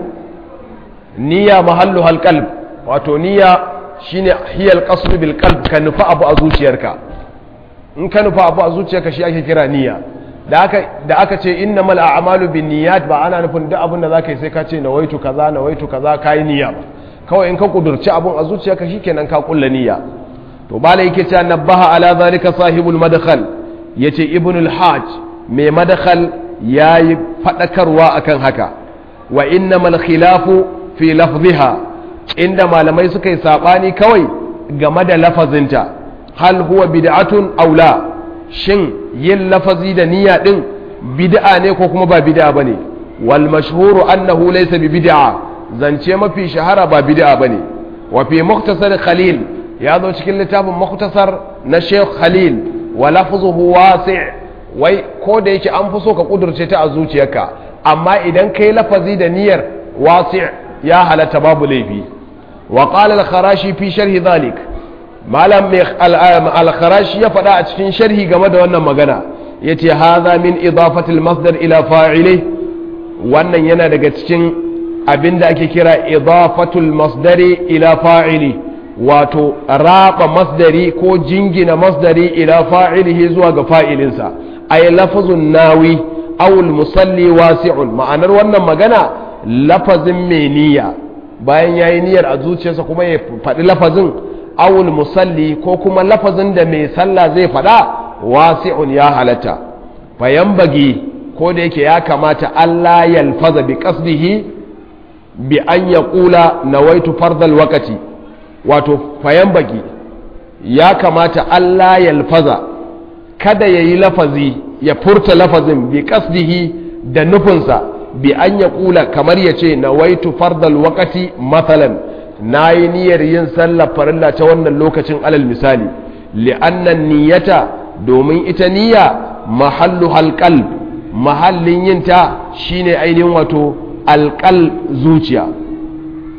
Speaker 1: niyya mahallu hal qalb wato niyya shine hiyal qasd bil qalb ka nufa abu a zuciyarka in ka nufa abu a zuciyarka shi ake kira niyya da aka da aka ce innamal a'malu bin niyyat ba ana nufin duk abin da zaka yi sai ka ce nawaitu kaza nawaitu kaza kai niyya ba kawai in ka kudurci abun a zuciyarka shikenan ka kulla niyya to bala yake cewa nabaha ala zalika sahibul madkhal yace ibnul hajj mai madkhal yayi fadakarwa akan haka wa innamal khilafu fi lafziha inda malamai suka yi sabani kawai game da lafazinta hal huwa bid'atun aw la shin yin lafazi da niyya din bid'a ne ko kuma ba bid'a bane wal mashhuru annahu laysa bi bid'a zance mafi shahara ba bid'a bane wa fi mukhtasar khalil ya zo cikin littafin mukhtasar na Sheikh Khalil wa lafzuhu wasi' wai ko da yake an fi so ka kudurce ta a zuciyarka amma idan kai lafazi da niyyar wasi' ya halatta babu laifi wa qala al-kharashi fi sharhi dhalik malam mai al-kharashi ya faɗa a cikin sharhi game da wannan magana yace hadha min idafatil masdar ila fa'ili wannan yana daga cikin abinda ake kira idafatul masdari ila fa'ili wato raba masdari ko jingina masdari ila fa'ilihi zuwa ga fa'ilinsa ay lafazun nawi aw musalli wasi'un ma'anar wannan magana lafazin mai niyya bayan yayi niyyar a zuciyarsa kuma ya faɗi lafazin awul musalli ko kuma lafazin da mai sallah zai faɗa wasi'un ya halatta fayan bagi ko da yake ya kamata Allah yalfaza bi qasdihi bi an yaqula nawaitu fardal waqti wato fayan bagi ya kamata Allah yalfaza kada yayi lafazi ya furta lafazin bi qasdihi da nufinsa bi an yaqula kamar yace nawaitu fardal waqti mathalan na yi niyyar yin sallar farilla ta wannan lokacin alal misali li'annan niyyata domin ita niyya mahallu halqal mahallin yinta shine ainihin wato alqal zuciya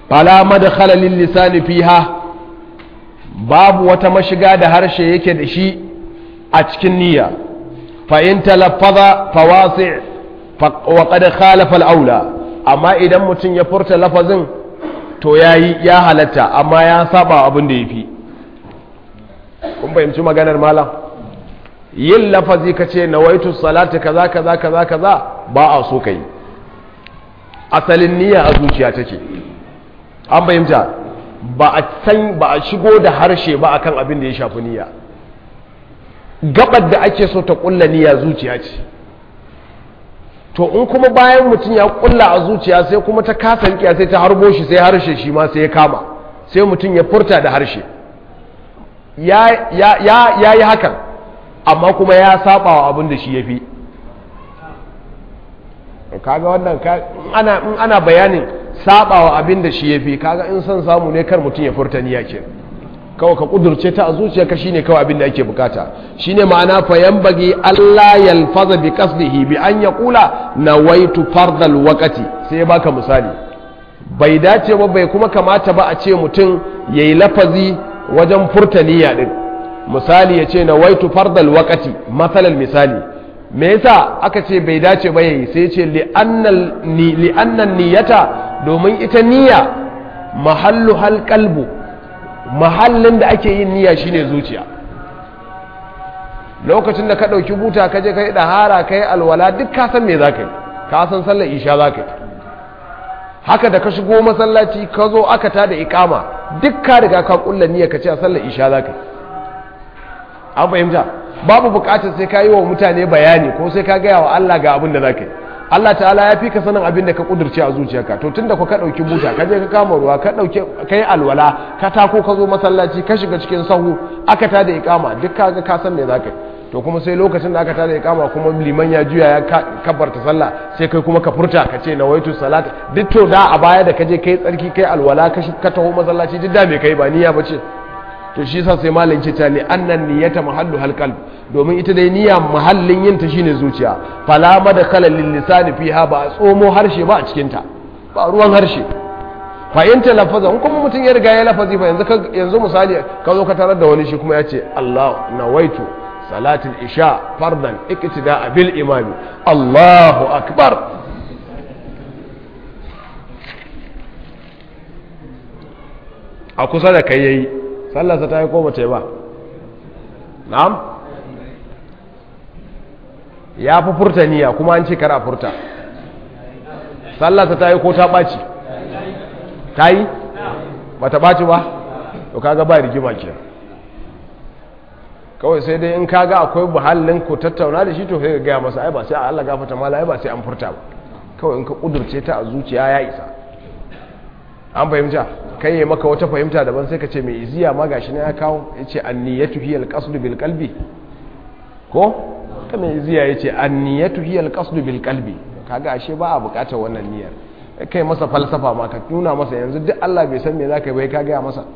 Speaker 1: fala madkhala lil lisani fiha babu wata mashiga da harshe yake da shi a cikin niyya fa in talaffaza fawasi' wa qad khalafa al-aula amma idan mutum ya furta lafazin to yayi ya halatta amma ya saba abin da yafi kun fahimci maganar malam yin lafazi kace nawaitu salati kaza kaza kaza kaza ba a so kai asalin niyya a zuciya take an fahimta ba a san ba a shigo da harshe ba akan abin da ya shafi niyya gabar da ake so ta kulla niyya zuciya ce to in kuma bayan mutum ya kulla a zuciya sai kuma ta kasa rikiya sai ta harbo shi sai harshe shi ma sai ya kama sai mutum ya furta da harshe ya yi hakan amma kuma ya saba wa abin da shi ya fi kaga wannan in ana bayanin saba wa abin da shi ya fi kaga in son samu ne kar mutum ya furta niyya ke kawai ka kudurce ta a zuciyarka shine kawai abin da ake bukata shine ma'ana fa yanbaghi Allah yalfaza bi qasdihi bi an yaqula nawaitu fardal waqti sai baka misali bai dace ba bai kuma kamata ba a ce mutum yayi lafazi wajen furta niyya din misali ya ce nawaitu fardal waqti masalan misali me yasa aka ce bai dace ba yayi sai ya ce li'annal ni li'annan niyyata domin ita niyya mahallu hal qalbu mahallin da ake yin niyya shine zuciya lokacin da ka ɗauki buta ka je ka yi ɗahara ka yi alwala duk ka san me za ka yi ka san sallar isha za ka yi haka da ka shigo masallaci ka zo aka tada ikama duk ka riga ka kulla niyya ka ce a sallar isha za ka yi an fahimta babu bukatar sai ka yi wa mutane bayani ko sai ka gaya wa Allah ga abin da za ka yi Allah ta'ala ya fi ka sanin abin da ka kudurce a zuciyarka to tunda ku ka dauki buta ka je ka kama ruwa ka dauke kai alwala ka tako ka zo masallaci ka shiga cikin sahu aka ta da ikama duk kaga ka san me zaka to kuma sai lokacin da aka ta da ikama kuma liman ya juya ya kabbarta sallah sai kai kuma ka furta ka ce nawaitu salat duk to da a baya da ka je kai tsarki kai alwala ka ka taho masallaci duk da me kai ba niyya bace to shi yasa sai malam ce ta li annan niyyata mahallu halqalb domin ita dai niyya mahallin yin ta shine zuciya fala madkhala lil lisani fiha ba a tsomo harshe ba a cikin ta ba ruwan harshe fa in talaffaza in kuma mutum ya riga ya lafazi fa yanzu yanzu misali ka zo ka tarar da wani shi kuma ya ce Allah nawaitu salatul isha fardan iqtida bil imami Allahu akbar a kusa da kai yayi sallarsa ta yi ko bata yi ba na'am ya fi furta niyya kuma an ce kara furta sallarsa ta yi ko ta ɓaci ta yi ba ta ɓaci ba to kaga ba rigima ke kawai sai dai in kaga akwai buhallin ku tattauna da shi to sai ga gaya masa ai ba sai Allah gafata mala ai ba sai an furta ba kawai in ka kudurce ta a zuciya ya isa an fahimta kai yi maka wata fahimta daban sai ka ce mai iziya ma gashi ne ya kawo ya ce anniyatu hiya alqasdu bil qalbi ko ta mai iziya ya ce anniyatu hiya alqasdu bil qalbi kaga ashe ba a bukatar wannan niyyar kai masa falsafa ma ka nuna masa yanzu duk Allah bai san me zaka bai ka gaya masa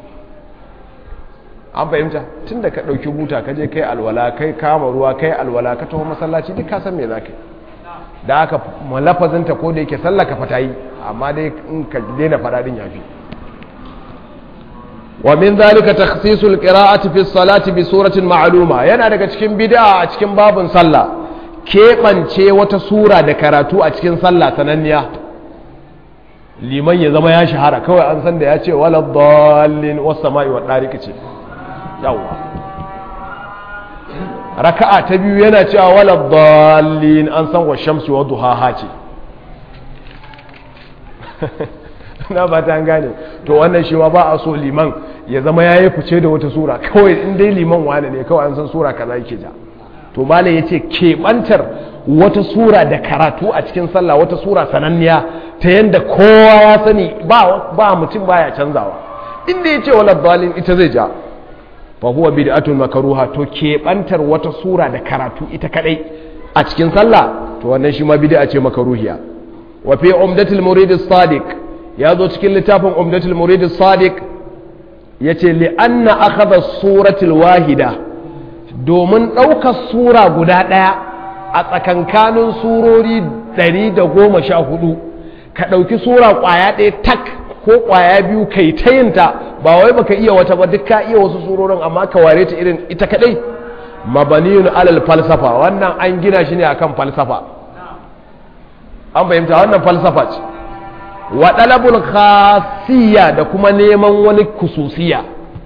Speaker 1: an fahimta tunda ka dauki buta ka je kai alwala kai kama ruwa kai alwala ka taho masallaci duk ka san me zaka da aka malafazinta ko da yake sallaka fata yi amma dai in ka daina fada din yafi wa min zalika takhsisul qira'ati fi salati bi suratin ma'luma yana daga cikin bid'a a cikin babun sallah keɓance wata sura da karatu a cikin sallah sananniya liman ya zama ya shahara kawai an san da ya ce wala dallin was sama'i wa dariq ce yawa raka'a ta biyu yana cewa wala dallin an san wa shamsi wa duhaha ce na ba ta gane to wannan shi ma ba a so liman ya zama ya yi fice da wata sura kawai in dai liman wane ne kawai an san sura kaza yake ja to malam ya ce keɓantar wata sura da karatu a cikin sallah wata sura sananniya ta yadda kowa ya sani ba mutum baya canzawa inda ya ce wala dalin ita zai ja fa huwa bid'atun makruha to keɓantar wata sura da karatu ita kadai a cikin sallah to wannan shi ma bid'a ce makruhiya wa fi umdatul murid as-sadiq ya zo cikin littafin umdatul murid as-sadiq yace li anna akhadha suratul wahida domin ɗaukar sura guda ɗaya a tsakankanin surori 114 ka ɗauki sura ƙwaya ɗaya tak ko kwaya biyu kai ta yinta ba wai baka iya wata ba duk ka iya wasu surorin amma ka ware ta irin ita kadai mabaniyun alal falsafa wannan an gina shi ne akan falsafa an fahimta wannan falsafa ce wa dalabul khasiyya da kuma neman wani kususiya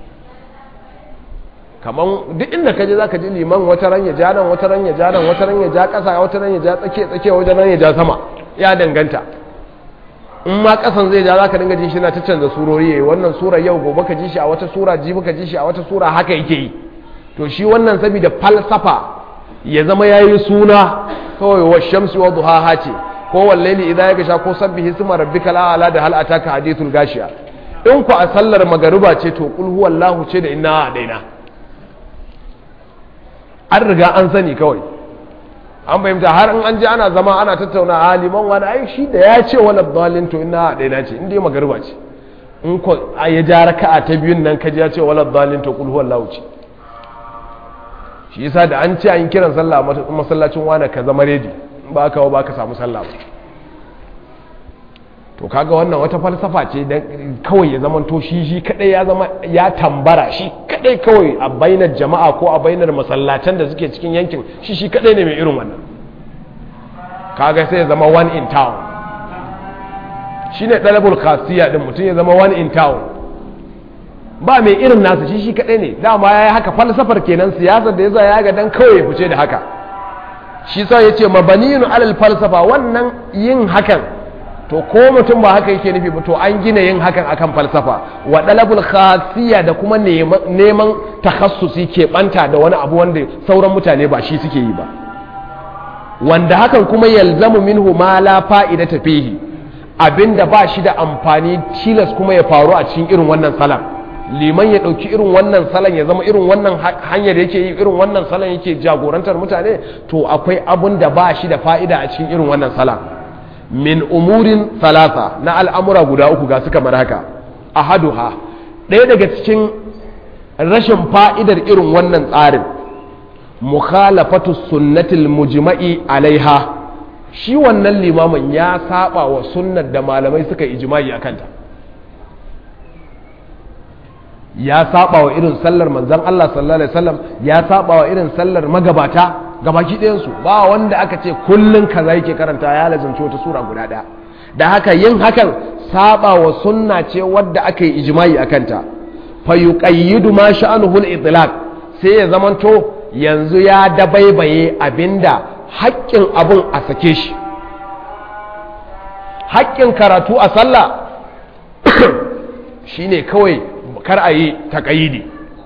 Speaker 1: kaman duk inda kaje zaka ji liman wata ran ya ja nan wata ran ya ja nan wata ran ya ja kasa wata ran ya ja tsakiya tsakiya wata ran ya ja sama ya danganta in ma kasan zai ja zaka dinga jin shi na ta canza surori yayi wannan sura yau gobe ka ji shi a wata sura jibi ka ji shi a wata sura haka yake yi to shi wannan saboda falsafa ya zama yayi suna kawai wa shamsi wa duhaha ce ko wallaili idan ya gasha ko sabbihi isma rabbikal a'la da hal ataka hadithul gashiya in ku a sallar magariba ce to kul huwallahu ce da inna daina an riga an sani kawai an fahimta har in an ji ana zama ana tattauna a liman wani ai shi da ya ce wani dalin to ina daina ce inda ya magariba ce in ku ya ja raka'a ta biyun nan kaji ya ce wani dalin to kul huwallahu ce shi yasa da an ce an kiran sallah a masallacin wani ka zama redi in ba ka ba ka samu sallah ba to kaga wannan wata falsafa ce dan kawai ya zama to shi shi kadai ya zama ya tambara shi kadai kawai a bainar jama'a ko a bainar masallatan da suke cikin yankin shi shi kadai ne mai irin wannan kaga sai ya zama one in town shine dalabul khasiyya din mutum ya zama one in town ba mai irin nasa shi shi kadai ne dama yayi haka falsafar kenan siyasar da yaza ya ga dan kawai ya fice da haka shi sa yace mabaniyun alal falsafa wannan yin hakan to ko mutum ba haka yake nufi ba to an gina yin hakan akan falsafa wa dalabul khasiyya da kuma neman takhassusi ke banta da wani abu wanda sauran mutane ba shi suke yi ba wanda hakan kuma yalzamu minhu ma la fa'idata fihi abinda ba shi da amfani tilas kuma ya faru a cikin irin wannan salan liman ya dauki irin wannan salan ya zama irin wannan hanyar yake yi irin wannan salan yake jagorantar mutane to akwai abun da ba shi da fa'ida a cikin irin wannan salan min umurin salasa na al'amura guda uku ga suka mar haka ahaduha ɗaya daga cikin rashin fa'idar irin wannan tsarin mukhalafatu sunnatil mujma'i alaiha shi wannan limamin ya saba wa sunnar da malamai suka ijma'i a kanta ya saba wa irin sallar manzan Allah sallallahu alaihi wasallam ya saba wa irin sallar magabata gabaki ɗayansu ba wanda aka ce kullum kaza yake karanta ya lazanci wata sura guda ɗaya da haka yin hakan saba wa sunna ce wadda aka yi ijma'i a kanta fa yuqayyidu ma sha'anuhu al-itlaq sai ya zamanto yanzu ya dabaibaye abinda haƙƙin abun a sake shi haƙƙin karatu a sallah shine kawai kar a yi taƙayidi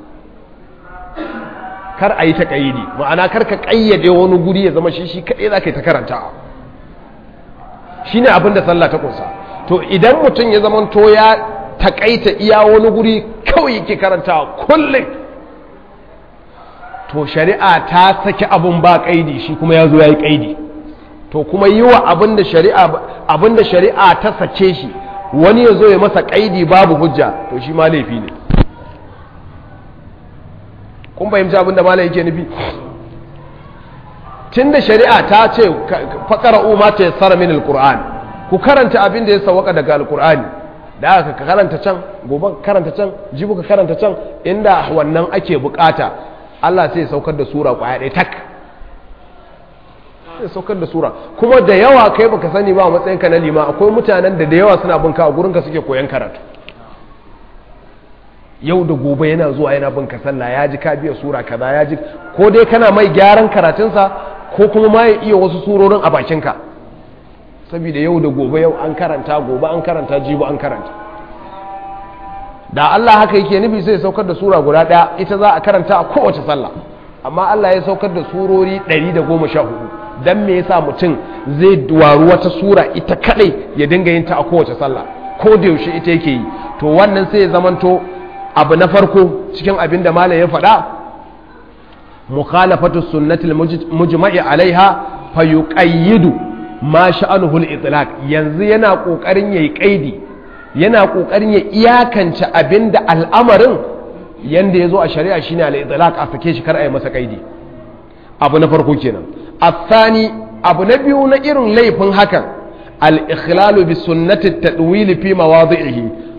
Speaker 1: kar a yi ta ƙayidi ma'ana kar ka ƙayyade wani guri ya zama shi shi kaɗai za ka yi ta karanta shi ne abin da sallah ta ƙunsa to idan mutum ya zama to ya taƙaita iya wani guri kawai yake karanta kullum to shari'a ta saki abin ba ƙaidi shi kuma ya zo ya yi ƙaidi to kuma yi wa abin da shari'a ta sake shi wani ya zo ya masa ƙaidi babu hujja to shi ma laifi ne kun fahimci abinda mala yake nufi tun da shari'a ta ce faƙara umar ta yassara min alƙur'an ku karanta abin da ya sawaka daga alƙur'ani da aka ka karanta can gobe karanta can jibu ka karanta can inda wannan ake bukata Allah sai saukar da sura kwaya ɗaya tak sai saukar da sura kuma da yawa kai baka sani ba a matsayinka na lima akwai mutanen da da yawa suna binka a gurinka suke koyan karatu yau da gobe yana zuwa yana bin ka sallah ya ji ka biya sura kaza ya ji ko dai kana mai gyaran karatunsa ko kuma ma ya iya wasu surorin a bakinka saboda yau da gobe yau an karanta gobe an karanta jibo an karanta da Allah haka yake nufi sai saukar da sura guda daya ita za a karanta a kowace sallah amma Allah ya saukar da surori 114 dan me yasa mutum zai waru wata sura ita kadai ya dinga yin ta a kowace sallah ko da yaushe ita yake yi to wannan sai ya zamanto abu na farko cikin abin da malam ya faɗa mukhalafatu sunnatil mujma'i alaiha fa yuqayyidu ma sha'anuhu al-itlaq yanzu yana kokarin yayi kaidi yana kokarin ya iyakance abin da al'amarin yanda yazo a shari'a shine al-itlaq a sake shi kar a yi masa kaidi abu na farko kenan athani abu na biyu na irin laifin hakan al-ikhlalu bi sunnati at-tadwil fi mawadi'ihi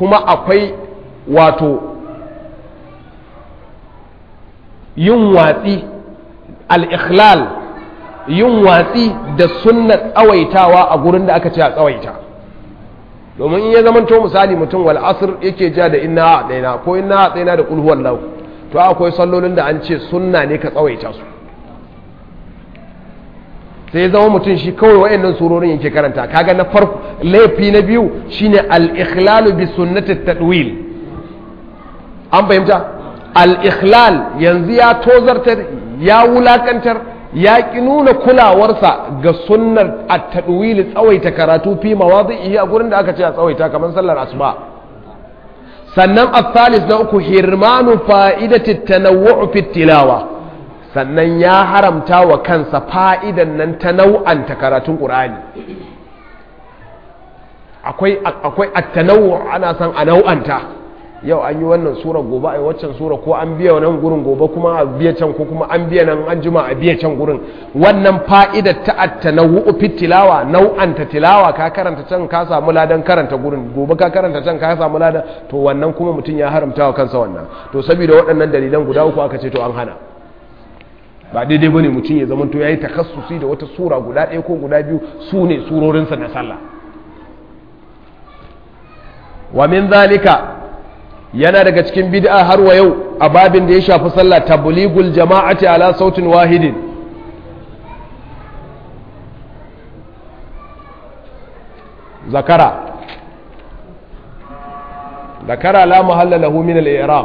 Speaker 1: kuma akwai wato yin watsi al-ikhlal yin watsi da sunna tsawaitawa a gurin da aka ce a tsawaita domin in ya zama to misali mutum wal asr yake ja da inna a ɗaina ko inna a ɗaina da kulhuwar lau to akwai sallolin da an ce sunna ne ka tsawaita su sai zama mutum shi kawai wayannan surorin yake karanta kaga na farko laifi na biyu shine al-ikhlalu bi sunnati tadwil an fahimta al-ikhlal yanzu ya tozartar ya wulakantar ya ki nuna kulawarsa ga sunnar at-tadwil tsawaita karatu fi mawadi'i a gurin da aka ce a tsawaita kamar sallar asuba sannan al-thalith na uku hirmanu fa'idati tanawwu fi tilawa sannan ya haramta wa kansa fa'idan nan ta nau'anta karatun ƙur'ani akwai akwai attanawu ana san a nau'anta yau an yi wannan sura gobe a yi waccan sura ko an biya nan gurin gobe kuma a biya can ko kuma an biya nan an jima a biya can gurin wannan fa'idar ta attanawu fit tilawa nau'anta tilawa ka karanta can ka samu ladan karanta gurin gobe ka karanta can ka samu ladan to wannan kuma mutum ya haramta wa kansa wannan to saboda waɗannan dalilan guda uku aka ce to an hana ba daidai bane mutum ya zama to yayi takassusi da wata sura guda ɗaya ko guda biyu su ne surorinsa na sallah wa min zalika yana daga cikin bid'a har wa yau a babin da ya shafi sallah tabligul jama'ati ala sautin wahidin zakara zakara la muhalla lahu min al-i'rab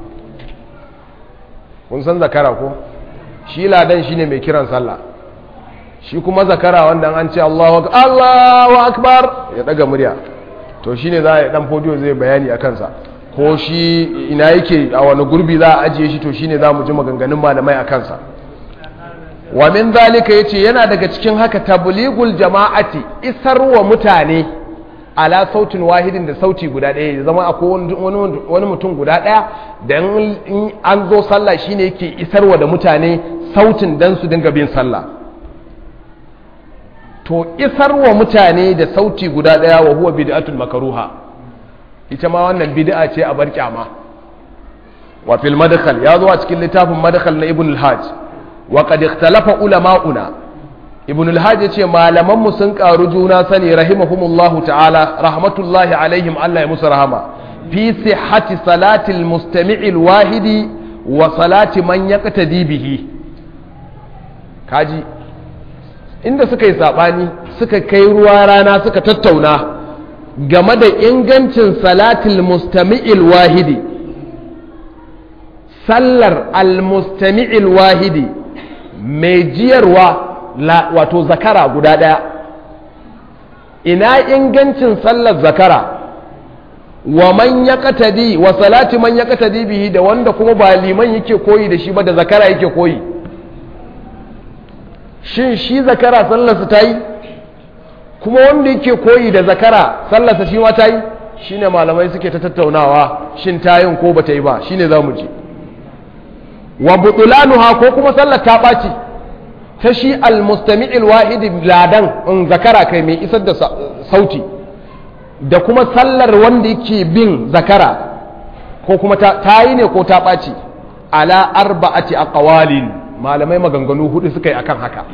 Speaker 1: kun san zakara ko shi ladan shine mai kiran sallah shi kuma zakara wanda an ce Allahu Allahu akbar ya daga murya to shine za a dan fodiyo zai bayani a kansa ko shi ina yake a wani gurbi za a ajiye shi to shine za mu ji maganganun malamai a kansa wa min zalika yace yana daga cikin haka tabligul jama'ati isarwa mutane ala sautin wahidin da sauti guda ɗaya ya zama akwai wani mutum guda ɗaya da in an zo sallah shine yake isarwa da mutane sautin dan su dinga bin sallah to isarwa mutane da sauti guda ɗaya wa huwa bid'atul makaruha ita ma wannan bid'a ce a bar kyama wa fil madkhal ya zo a cikin littafin madkhal na ibn al-hajj wa qad ikhtalafa ulama'una ibn al-hajj yace malaman mu sun karu juna sani rahimahumullahu ta'ala rahmatullahi alaihim Allah ya musu rahama fi sihhati salati al-mustami' al-wahidi wa salati man yaqtadi bihi kaji inda suka yi sabani suka kai ruwa rana suka tattauna game da ingancin salatil mustami'il wahidi sallar al-mustami'il wahidi mai jiyarwa wato zakara guda ɗaya ina ingancin sallar zakara wa man ya katadi wa salati man ya katadi bihi da wanda kuma ba liman yake koyi da shi ba da zakara yake koyi shin shi zakara sallarsa ta yi kuma wanda yake koyi da zakara sallarsa shi ma ta yi shi ne malamai suke ta tattaunawa shin ta yin ko ba ta yi ba shi ne za mu ji wa butulanuha ko kuma sallar ta ɓaci ta shi almustami'il wahidi ladan in zakara kai mai isar da sauti da kuma sallar wanda yake bin zakara ko kuma ta yi ne ko ta ɓaci ala arba'ati aqwalin malamai maganganu hudu suka yi akan haka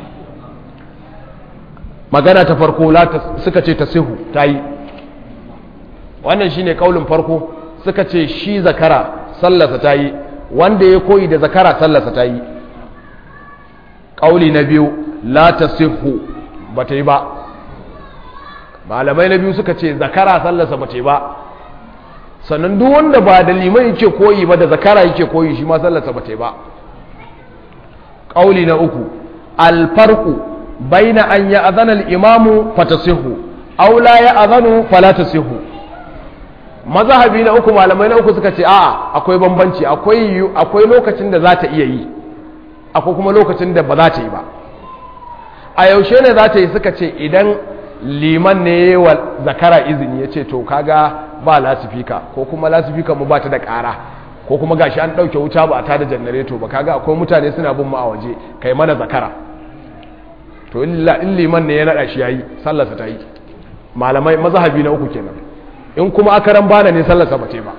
Speaker 1: magana ta farko suka ce ta sihu ta yi wannan shine kaulin farko suka ce shi zakara sallasa ta yi wanda ya koyi da zakara sallasa ta yi kauli na biyu la ta sihu ba ta yi ba malamai na biyu suka ce zakara sallasa ba ta yi ba sannan duk wanda ba da liman yake koyi ba da zakara yake koyi shi ma sallasa ba ta yi ba kauli na uku alfarku baina an ya azana al'imamu fatasihu aw la ya azanu fala tasihu mazhabi na uku malamai na uku suka ce a'a akwai bambanci akwai akwai lokacin da za ta iya yi akwai kuma lokacin da ba za ta yi ba a yaushe ne za ta yi suka ce idan liman ne wa zakara izini ya ce to kaga ba lasifika ko kuma lasifika mu ba ta da ƙara ko kuma gashi an ɗauke wuta ba a tada janareto ba kaga akwai mutane suna bin mu a waje kai mana zakara to in liman ne ya naɗa shi yayi sallarsa ta yi malamai mazhabi na uku kenan in kuma akaran bana ne sallarsa ba ba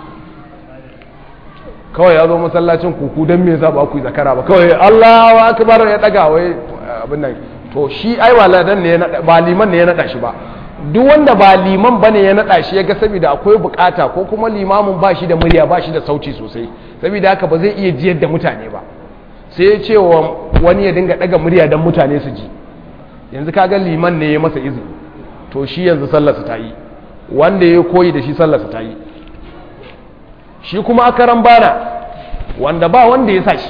Speaker 1: kawai ya zo masallacin kuku don me yasa ba ku yi zakara ba kawai Allahu akbar ya daga wai abin nan to shi ai waladan ne ba liman ne ya nada shi ba duk wanda ba liman bane ya nada shi ya ga saboda akwai bukata ko kuma limamin ba shi da murya ba shi da sauti sosai saboda haka ba zai iya jiyar da mutane ba sai ya ce wa wani ya dinga daga murya don mutane su ji yanzu kaga liman ne ya masa izini to shi yanzu sallarsa ta yi wanda ya koyi da shi sallarsa ta yi shi kuma akaran bana wanda ba wanda ya sa shi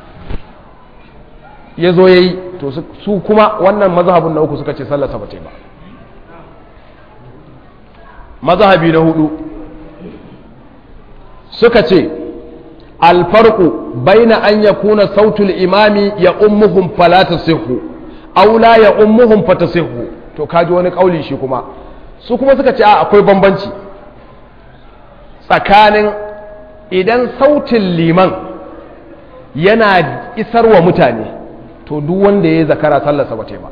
Speaker 1: ya zo ya yi to su kuma wannan mazhabin na uku suka ce sallarsa ba ta yi ba mazhabi na hudu suka ce alfarku baina an yakuna sautul imami ya ummuhum fala tasihhu aw la ya ummuhum fatasihhu to kaji wani kauli shi kuma su kuma suka ce a akwai bambanci tsakanin idan sautin liman yana isarwa mutane to duk wanda ya zakara sallarsa ba ba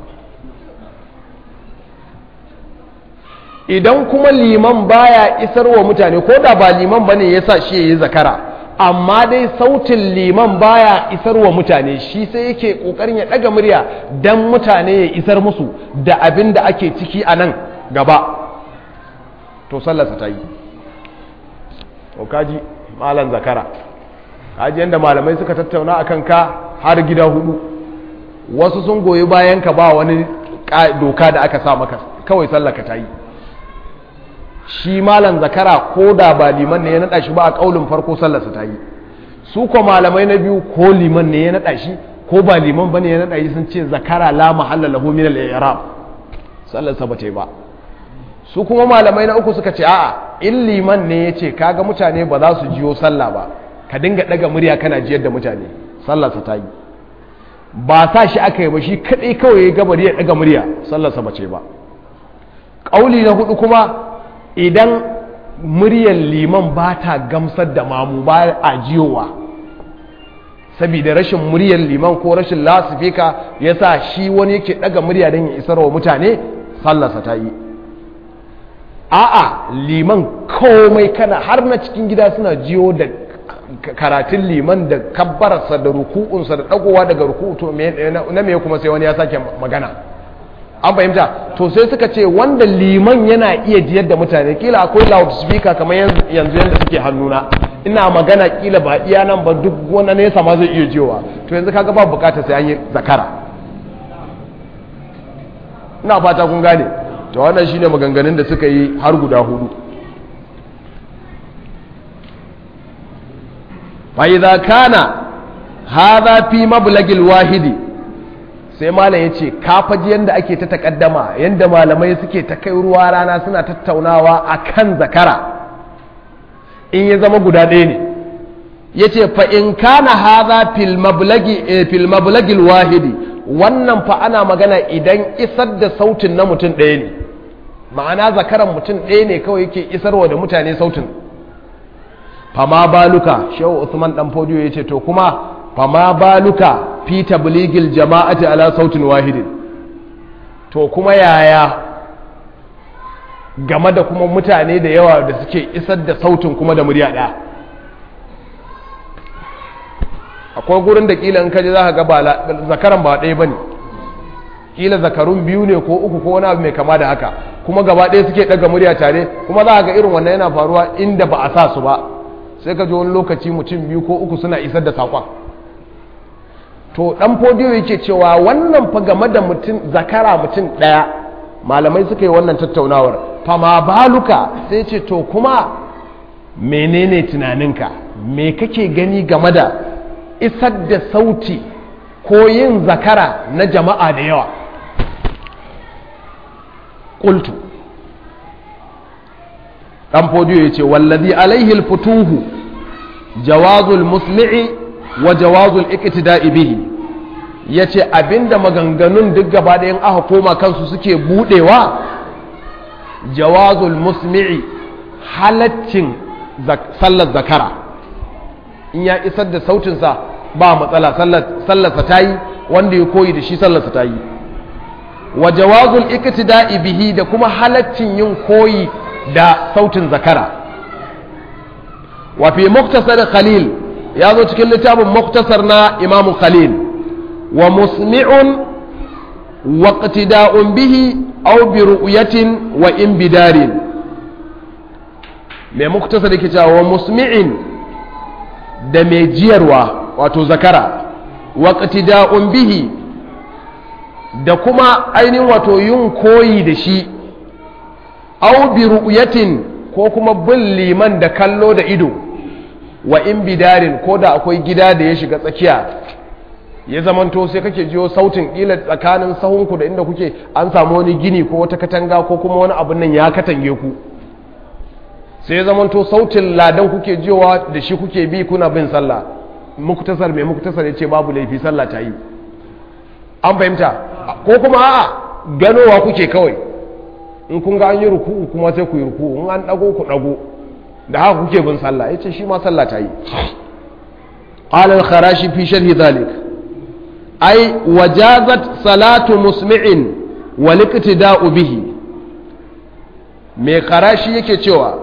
Speaker 1: idan kuma liman baya isarwa mutane ko da ba liman bane yasa shi yayi zakara amma dai sautin liman baya isarwa mutane shi sai yake kokarin ya daga murya dan mutane ya isar musu da abin da ake ciki a nan gaba to sallarsa ta yi to kaji malan zakara kaji yadda malamai suka tattauna akan ka har gida hudu wasu sun goyi bayan ka ba wani doka da aka sa maka kawai sallaka ta yi shi malan zakara ko da ba liman ne ya nada shi ba a kaulin farko sallarsa ta yi su ko malamai na biyu ko liman ne ya nada shi ko ba liman bane ya nada shi sun ce zakara la mahalla lahu min al-i'rab sallarsa ba ta yi ba su kuma malamai na uku suka ce a'a in liman ne ya ce kaga mutane ba za su jiyo sallah ba ka dinga daga murya kana jiyar da mutane sallarsa ta yi ba sa shi aka yi ba shi kadai kawai ya gabar ya daga murya sallarsa ba ce ba ƙauli na hudu kuma idan muryar liman ba ta gamsar da mamu ba a jiyowa saboda rashin muryar liman ko rashin lasifika ya sa shi wani yake daga murya don ya isar wa mutane sallarsa ta yi a'a liman komai kana har na cikin gida suna jiyo da karatun liman da kabbararsa da ruku'unsa da dagowa daga ruku'u to na me kuma sai wani ya sake magana an fahimta to sai suka ce wanda liman yana iya jiyar da mutane kila akwai loudspeaker kamar yanzu yadda suke hannuna ina magana kila ba iya nan ba duk wani nesa ma zai iya jiyowa to yanzu kaga ba bukata sai an yi zakara ina fata kun gane to wannan shine maganganun da suka yi har guda hudu fa idza kana hadha fi mablagil wahidi sai malam yace ka faji yanda ake ta takaddama yanda malamai suke ta kai ruwa rana suna tattaunawa akan zakara in ya zama guda ɗaya ne yace fa in kana hadha fil mablagi fil mablagil wahidi wannan fa ana magana idan isar da sautin na mutum ɗaya ne ma'ana zakaran mutum ɗaya ne kawai yake isarwa da mutane sautin fama baluka shehu usman dan fodiyo ya ce to kuma fama baluka fi tabligil jama'ati ala sautin wahidin to kuma yaya game da kuma mutane da yawa da suke isar da sautin kuma da murya ɗaya akwai gurin da kila in kaji za ka ga zakaran ba ɗaya ba ne kila zakarun biyu ne ko uku ko wani abu mai kama da haka kuma gaba ɗaya suke ɗaga murya tare kuma za ga irin wannan yana faruwa inda ba a sa su ba sai ka ji wani lokaci mutum biyu ko uku suna isar da saƙon to ɗan fodiyo yake cewa wannan fa game da mutum zakara mutum ɗaya malamai suka yi wannan tattaunawar fama baluka sai ce to kuma menene tunaninka me kake gani game da isar da sauti ko yin zakara na jama'a da yawa ƙultu ɗan fodiyo ya ce wallazi alaihi futuhu jawazul musli'i wa jawazul iktida'i bihi ya ce abinda maganganun duk gaba da yin aka koma kansu suke budewa jawazul musli'i halaccin sallar zakara in ya isar da sautinsa ba matsala sallarsa ta yi wanda ya koyi da shi sallarsa ta yi wa jawazul iktida'i bihi da kuma halaccin yin koyi da sautin zakara wa fi muktasar khalil ya zo cikin littafin muktasar na imamu khalil wa musmi'un wa qtida'un bihi aw bi ru'yatin wa in bidarin mai muktasar yake cewa wa musmi'in da mai jiyarwa wato zakara wa qtida'un bihi da kuma ainihin wato yin koyi da shi aw bi ru'yatin ko kuma bin liman da kallo da ido wa in bidarin ko da akwai gida da ya shiga tsakiya ya zamanto sai kake jiyo sautin ƙila tsakanin sahunku da inda kuke an samu wani gini ko wata katanga ko kuma wani abin nan ya katange ku sai ya zamanto sautin ladan kuke jiyowa da shi kuke bi kuna bin sallah muktasar mai muktasar ya ce babu laifi sallah ta yi an fahimta ko kuma a'a ganowa kuke kawai in kun ga an yi ruku'u kuma sai ku yi ruku'u in an dago ku dago da haka kuke bin sallah yace shi ma sallah ta yi qala al-kharashi fi sharhi dhalik ay wajazat salatu musmi'in wal iqtida'u bihi me kharashi yake cewa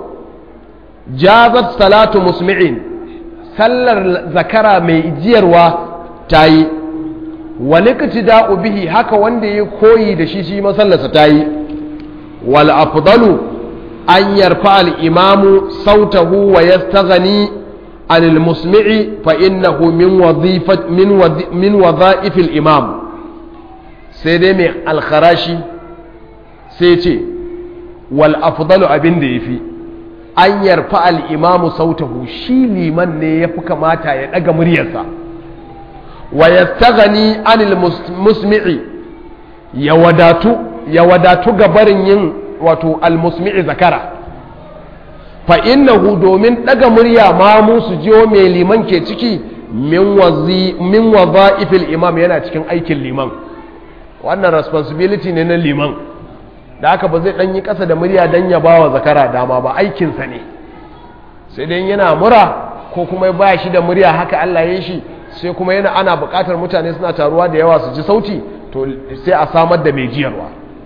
Speaker 1: jazat salatu musmi'in sallar zakara mai jiyarwa ta yi wal iqtida'u bihi haka wanda ya koyi da shi shi masallarsa ta yi wal afdalu an yarfa al'imamu sautahu wa ya staghani anil musmi'i fa innahu min waza'ifil imam sai dai mai alkharashi sai ce wal afdalu abin da ya fi an yarfa al'imamu sautahu shi liman ne ya fi kamata ya ɗaga muryarsa wa ya staghani anil musmi'i ya wadatu ya wadatu gabarin yin wato almusmi'i zakara fa innahu domin daga murya ma musu jiyo mai liman ke ciki min wazi min wazaifil imam yana cikin aikin liman wannan responsibility ne na liman da haka ba zai dan yi kasa da murya dan ya bawa zakara dama ba aikinsa ne sai dai yana mura ko kuma ba shi da murya haka Allah ya shi sai kuma yana ana buƙatar mutane suna taruwa da yawa su ji sauti to sai a samar da mai jiyarwa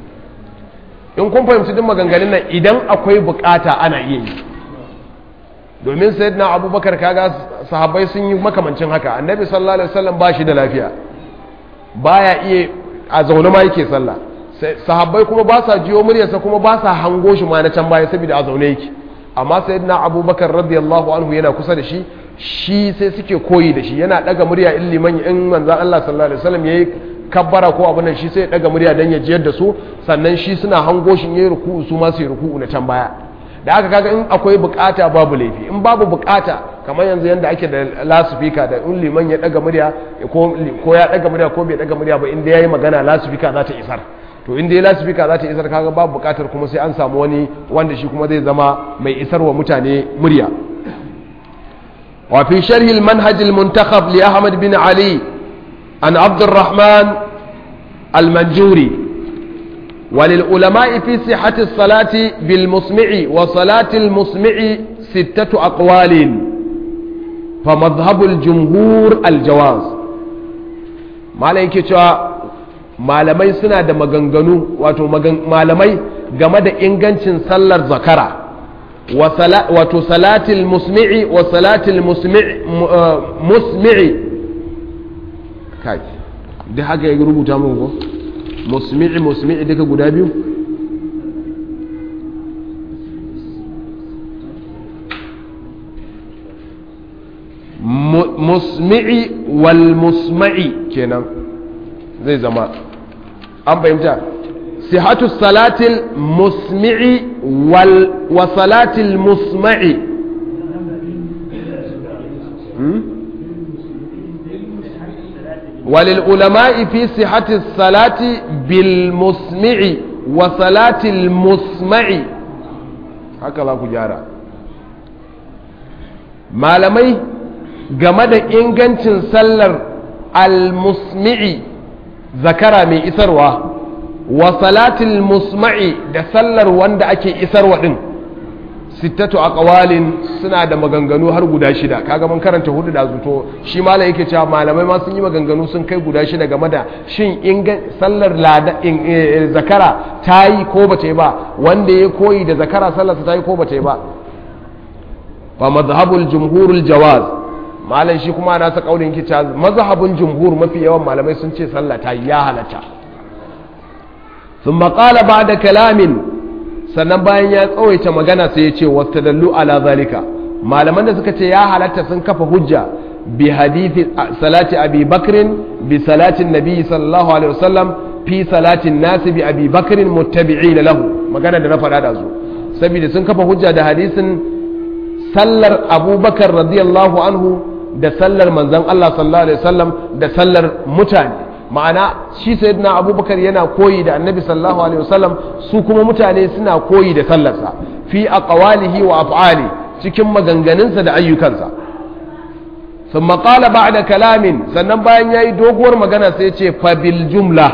Speaker 1: in kun fahimci duk maganganun nan idan akwai bukata ana iya yi domin sayyidina abubakar kaga sahabbai sun yi makamancin haka annabi sallallahu alaihi wasallam ba shi da lafiya baya iya a zaune ma yake sallah sahabbai kuma ba sa jiyo muryarsa kuma ba sa hango shi ma na can baya saboda a zaune yake amma sayyidina abubakar radiyallahu anhu yana kusa da shi shi sai suke koyi da shi yana daga murya in liman in manzon Allah sallallahu alaihi wasallam yayi kabbara ko abin nan shi sai ya daga murya dan ya jiyar da su sannan shi suna hango shi yayi ruku'u su ma su yi ruku'u na can baya da aka kaga in akwai bukata babu laifi in babu bukata kamar yanzu yanda ake da lasifika da in liman ya daga murya ko ya daga murya ko bai daga murya ba inda yayi magana lasifika za ta isar to inda ya lasifika za ta isar kaga babu bukatar kuma sai an samu wani wanda shi kuma zai zama mai isarwa mutane murya وفي شرح المنهج المنتخب لأحمد بن علي عن عبد الرحمن المنجوري وللعلماء في صحة الصلاة بالمسمع وصلاة المسمع ستة أقوال فمذهب الجمهور الجواز ما لك malamai suna da maganganu wato malamai game da ingancin sallar zakara wato salatil musmi'i wa salatil musmi'i kai da haka ya rubuta mun ko musmi'i musmi'i duka guda biyu musmi'i wal musma'i kenan zai zama an fahimta sihatu salatil musmi'i wal wa salatil musma'i وللعلماء في صحة الصلاة بالمسمع وصلاة المسمع هكذا كجارة malamai game da ingancin sallar al-musmi'i zakara mai isarwa wa salatil musma'i da sallar wanda ake isarwa din sittatu aqwalin suna da maganganu har guda shida kaga mun karanta hudu da zuto shi malam yake cewa malamai ma sun yi maganganu sun kai guda shida game da shin sallar lada zakara ta yi ko ba ta yi ba wanda ya koyi da zakara sallarsa ta yi ko ba ta yi ba fa mazhabul jumhurul jawaz malam shi kuma na ta kaulin kica mazhabun jumhur mafi yawan malamai sun ce sallah ta ya halatta thumma qala ba'da kalamin sannan bayan ya tsawaita magana sai ya ce wastadallu ala zalika malaman da suka ce ya halatta sun kafa hujja bi hadithi salati abi bakrin bi salatin nabi sallallahu alaihi wasallam fi salatin nasi bi abi bakrin muttabi'ina lahu magana da na faɗa da su saboda sun kafa hujja da hadisin sallar abubakar radiyallahu anhu da sallar manzan Allah sallallahu alaihi wasallam da sallar mutane ma'ana shi sayyidina abubakar yana koyi da annabi sallallahu alaihi wasallam su kuma mutane suna koyi da sallarsa fi aqwalihi wa af'ali cikin maganganunsa da ayyukansa ثم قال بعد كلام sannan bayan yayi doguwar magana sai ce fa bil jumla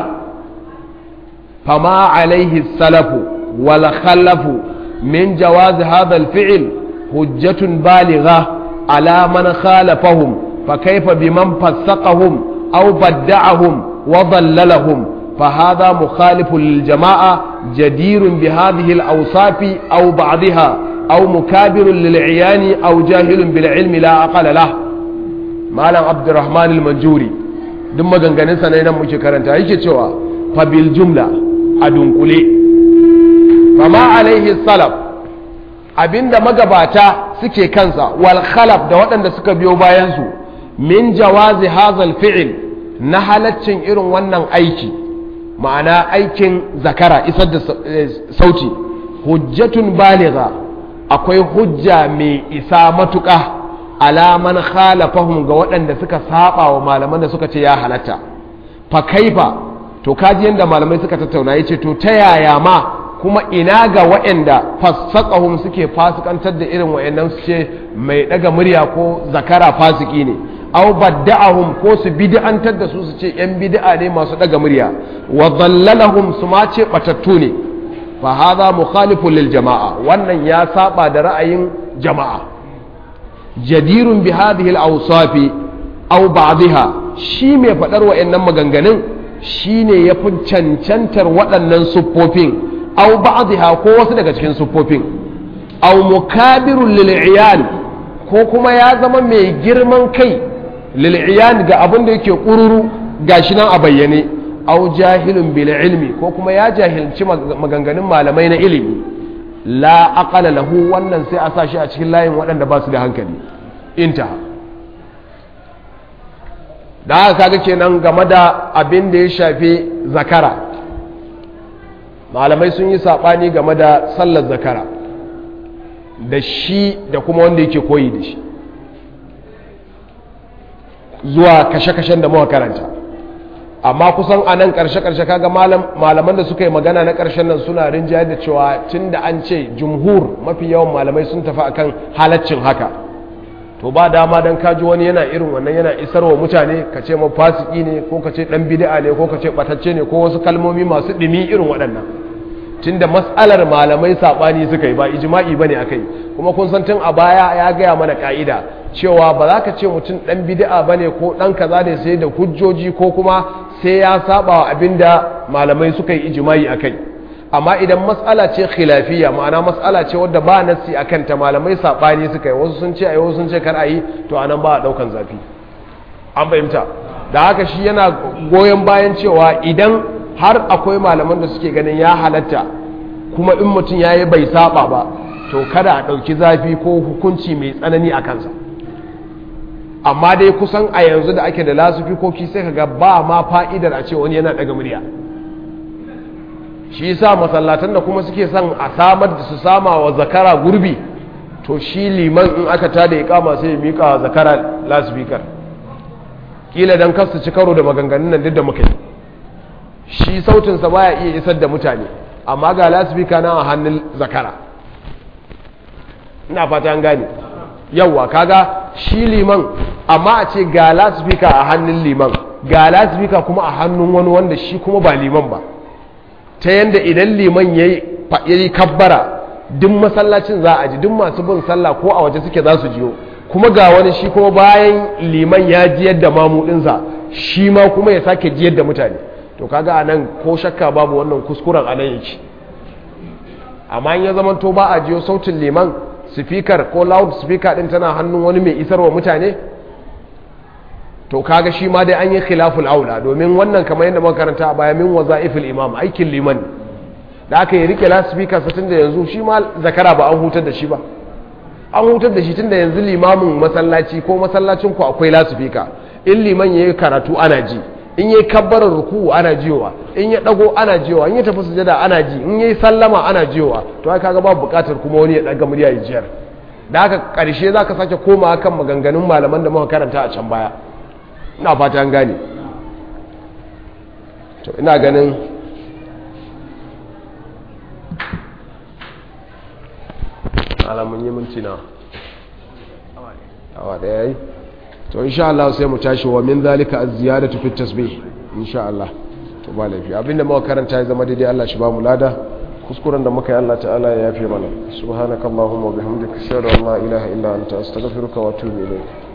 Speaker 1: fama alaihi salafu wal khalafu min jawaz hadha al fi'l hujjatun baligha ala man khalafahum fa kayfa biman fassaqahum aw badda'ahum wa dallalahum فهذا مخالف للجماعة جدير بهذه الأوصاف أو بعضها أو مكابر للعيان أو جاهل بالعلم لا عقل له malam abdurrahman al-manjuri duk maganganunsa na nan muke karanta yake cewa fabil jumla a dunkule fama alaihi salaf abinda magabata suke kansa wal khalaf da waɗanda suka biyo bayansu min jawazi hazal fi'il na halaccin irin wannan aiki ma'ana aikin zakara isar da sauti hujjatun baligha akwai hujja mai isa matuƙa alaman khalafahum ga waɗanda suka saba wa malaman da suka ce ya halatta fa kaifa to kaji yanda malamai suka tattauna yace to ta yaya ma kuma ina ga waɗanda fasaqahum suke fasikantar da irin waɗannan su ce mai daga murya ko zakara fasiki ne aw badda'ahum ko su bid'antar da su su ce yan bid'a ne masu daga murya wa dhallalahum su ma ce batattu ne fa hadha mukhalifun lil jama'a wannan ya saba da ra'ayin jama'a jadirun bi hadhihi al-awsafi aw ba'dha shi mai fadar wa'annan maganganun shine yafi cancantar waɗannan siffofin aw ba'dha ko wasu daga cikin siffofin aw mukabirun lil ko kuma ya zama mai girman kai lil ga abin da yake kururu gashi nan a bayyane aw jahilun bil ilmi ko kuma ya jahilci maganganun malamai na ilimi la aqala lahu wannan sai a sa shi a cikin layin waɗanda ba su da hankali inta da haka kaga kenan game da abin da ya shafi zakara malamai sun yi saɓani game da sallar zakara da shi da kuma wanda yake koyi da shi zuwa kashe-kashen da muka karanta amma kusan a nan ƙarshe-ƙarshe kaga malaman da suka yi magana na ƙarshen nan suna rinjayar da cewa tun da an ce jumhur mafi yawan malamai sun tafi akan halaccin haka to ba dama don kaji wani yana irin wannan yana isar wa mutane ka ce fasiki ne ko ka ce ɗan bid'a ne ko ka ce ɓatacce ne ko wasu kalmomi masu ɗumi irin waɗannan tun da matsalar malamai saɓani suka yi ba ijima'i ba ne aka yi kuma kun san tun a baya ya gaya mana ƙa'ida cewa ba za ka ce mutum ɗan bid'a ba ne ko ɗan kaza ne sai da hujjoji ko kuma sai ya saba wa abin da malamai suka yi ijimai a kai amma idan matsala ce khilafiyya ma'ana matsala ce wadda ba nassi a kanta malamai saɓani suka yi wasu sun ce a yi wasu sun ce kar a yi to anan ba a ɗaukan zafi an fahimta da haka shi yana goyon bayan cewa idan har akwai malaman da suke ganin ya halatta kuma in mutum ya yi bai saba ba to kada a ɗauki zafi ko hukunci mai tsanani a kansa amma dai kusan a yanzu da ake da lasufikoki sai kaga ba ma fa'idar a ce wani yana daga murya shi yasa masallatan da kuma suke son a samar da su sama wa zakara gurbi to shi liman in aka tada iqama sai ya mika wa zakara lasufikar kila dan kasu ci karo da maganganun nan duk da muka yi shi sautin sa baya iya isar da mutane amma ga lasufika na a hannun zakara ina fata an gane yauwa kaga shi liman amma a ce ga lasifika a hannun liman ga lasifika kuma a hannun wani wanda shi kuma ba liman ba ta yadda idan liman ya yi kabbara duk masallacin za a ji duk masu bin sallah ko a waje suke za su jiyo kuma ga wani shi kuma bayan liman ya ji yadda mamudinsa shi ma kuma ya sake ji yadda mutane to kaga anan ko shakka babu wannan kuskuren anan yake amma in ya zama to ba a jiyo sautin liman speaker ko loud speaker din tana hannun wani mai isarwa mutane to kaga shi ma dai an yi khilaful aula domin wannan kamar yadda muka karanta a baya min wazaifil imam aikin liman da aka yi rike lasifika satin da yanzu shi ma zakara ba an hutar da shi ba an hutar da shi tun da yanzu limamin masallaci ko masallacin ku akwai lasifika in liman ya yi karatu ana ji in ya yi kabbarar ruku ana jiyowa in ya dago ana jiyowa in ya tafi sujada ana ji in ya yi sallama ana jiyowa to ai kaga babu bukatar kuma wani ya daga murya ya jiyar da haka karshe za ka sake koma kan maganganun malaman da muka karanta a can baya ina fata an gane to ina ganin alamun yi minti na awa da yayi to insha Allah sai mu tashi wa min zalika az-ziyadatu fi tasbih insha Allah to ba laifi abinda muka karanta ya zama daidai Allah shi ba mu lada kuskuren da muka yi Allah ta'ala ya yafe mana subhanakallahumma wa bihamdika ashhadu an la ilaha illa anta astaghfiruka wa atubu ilayk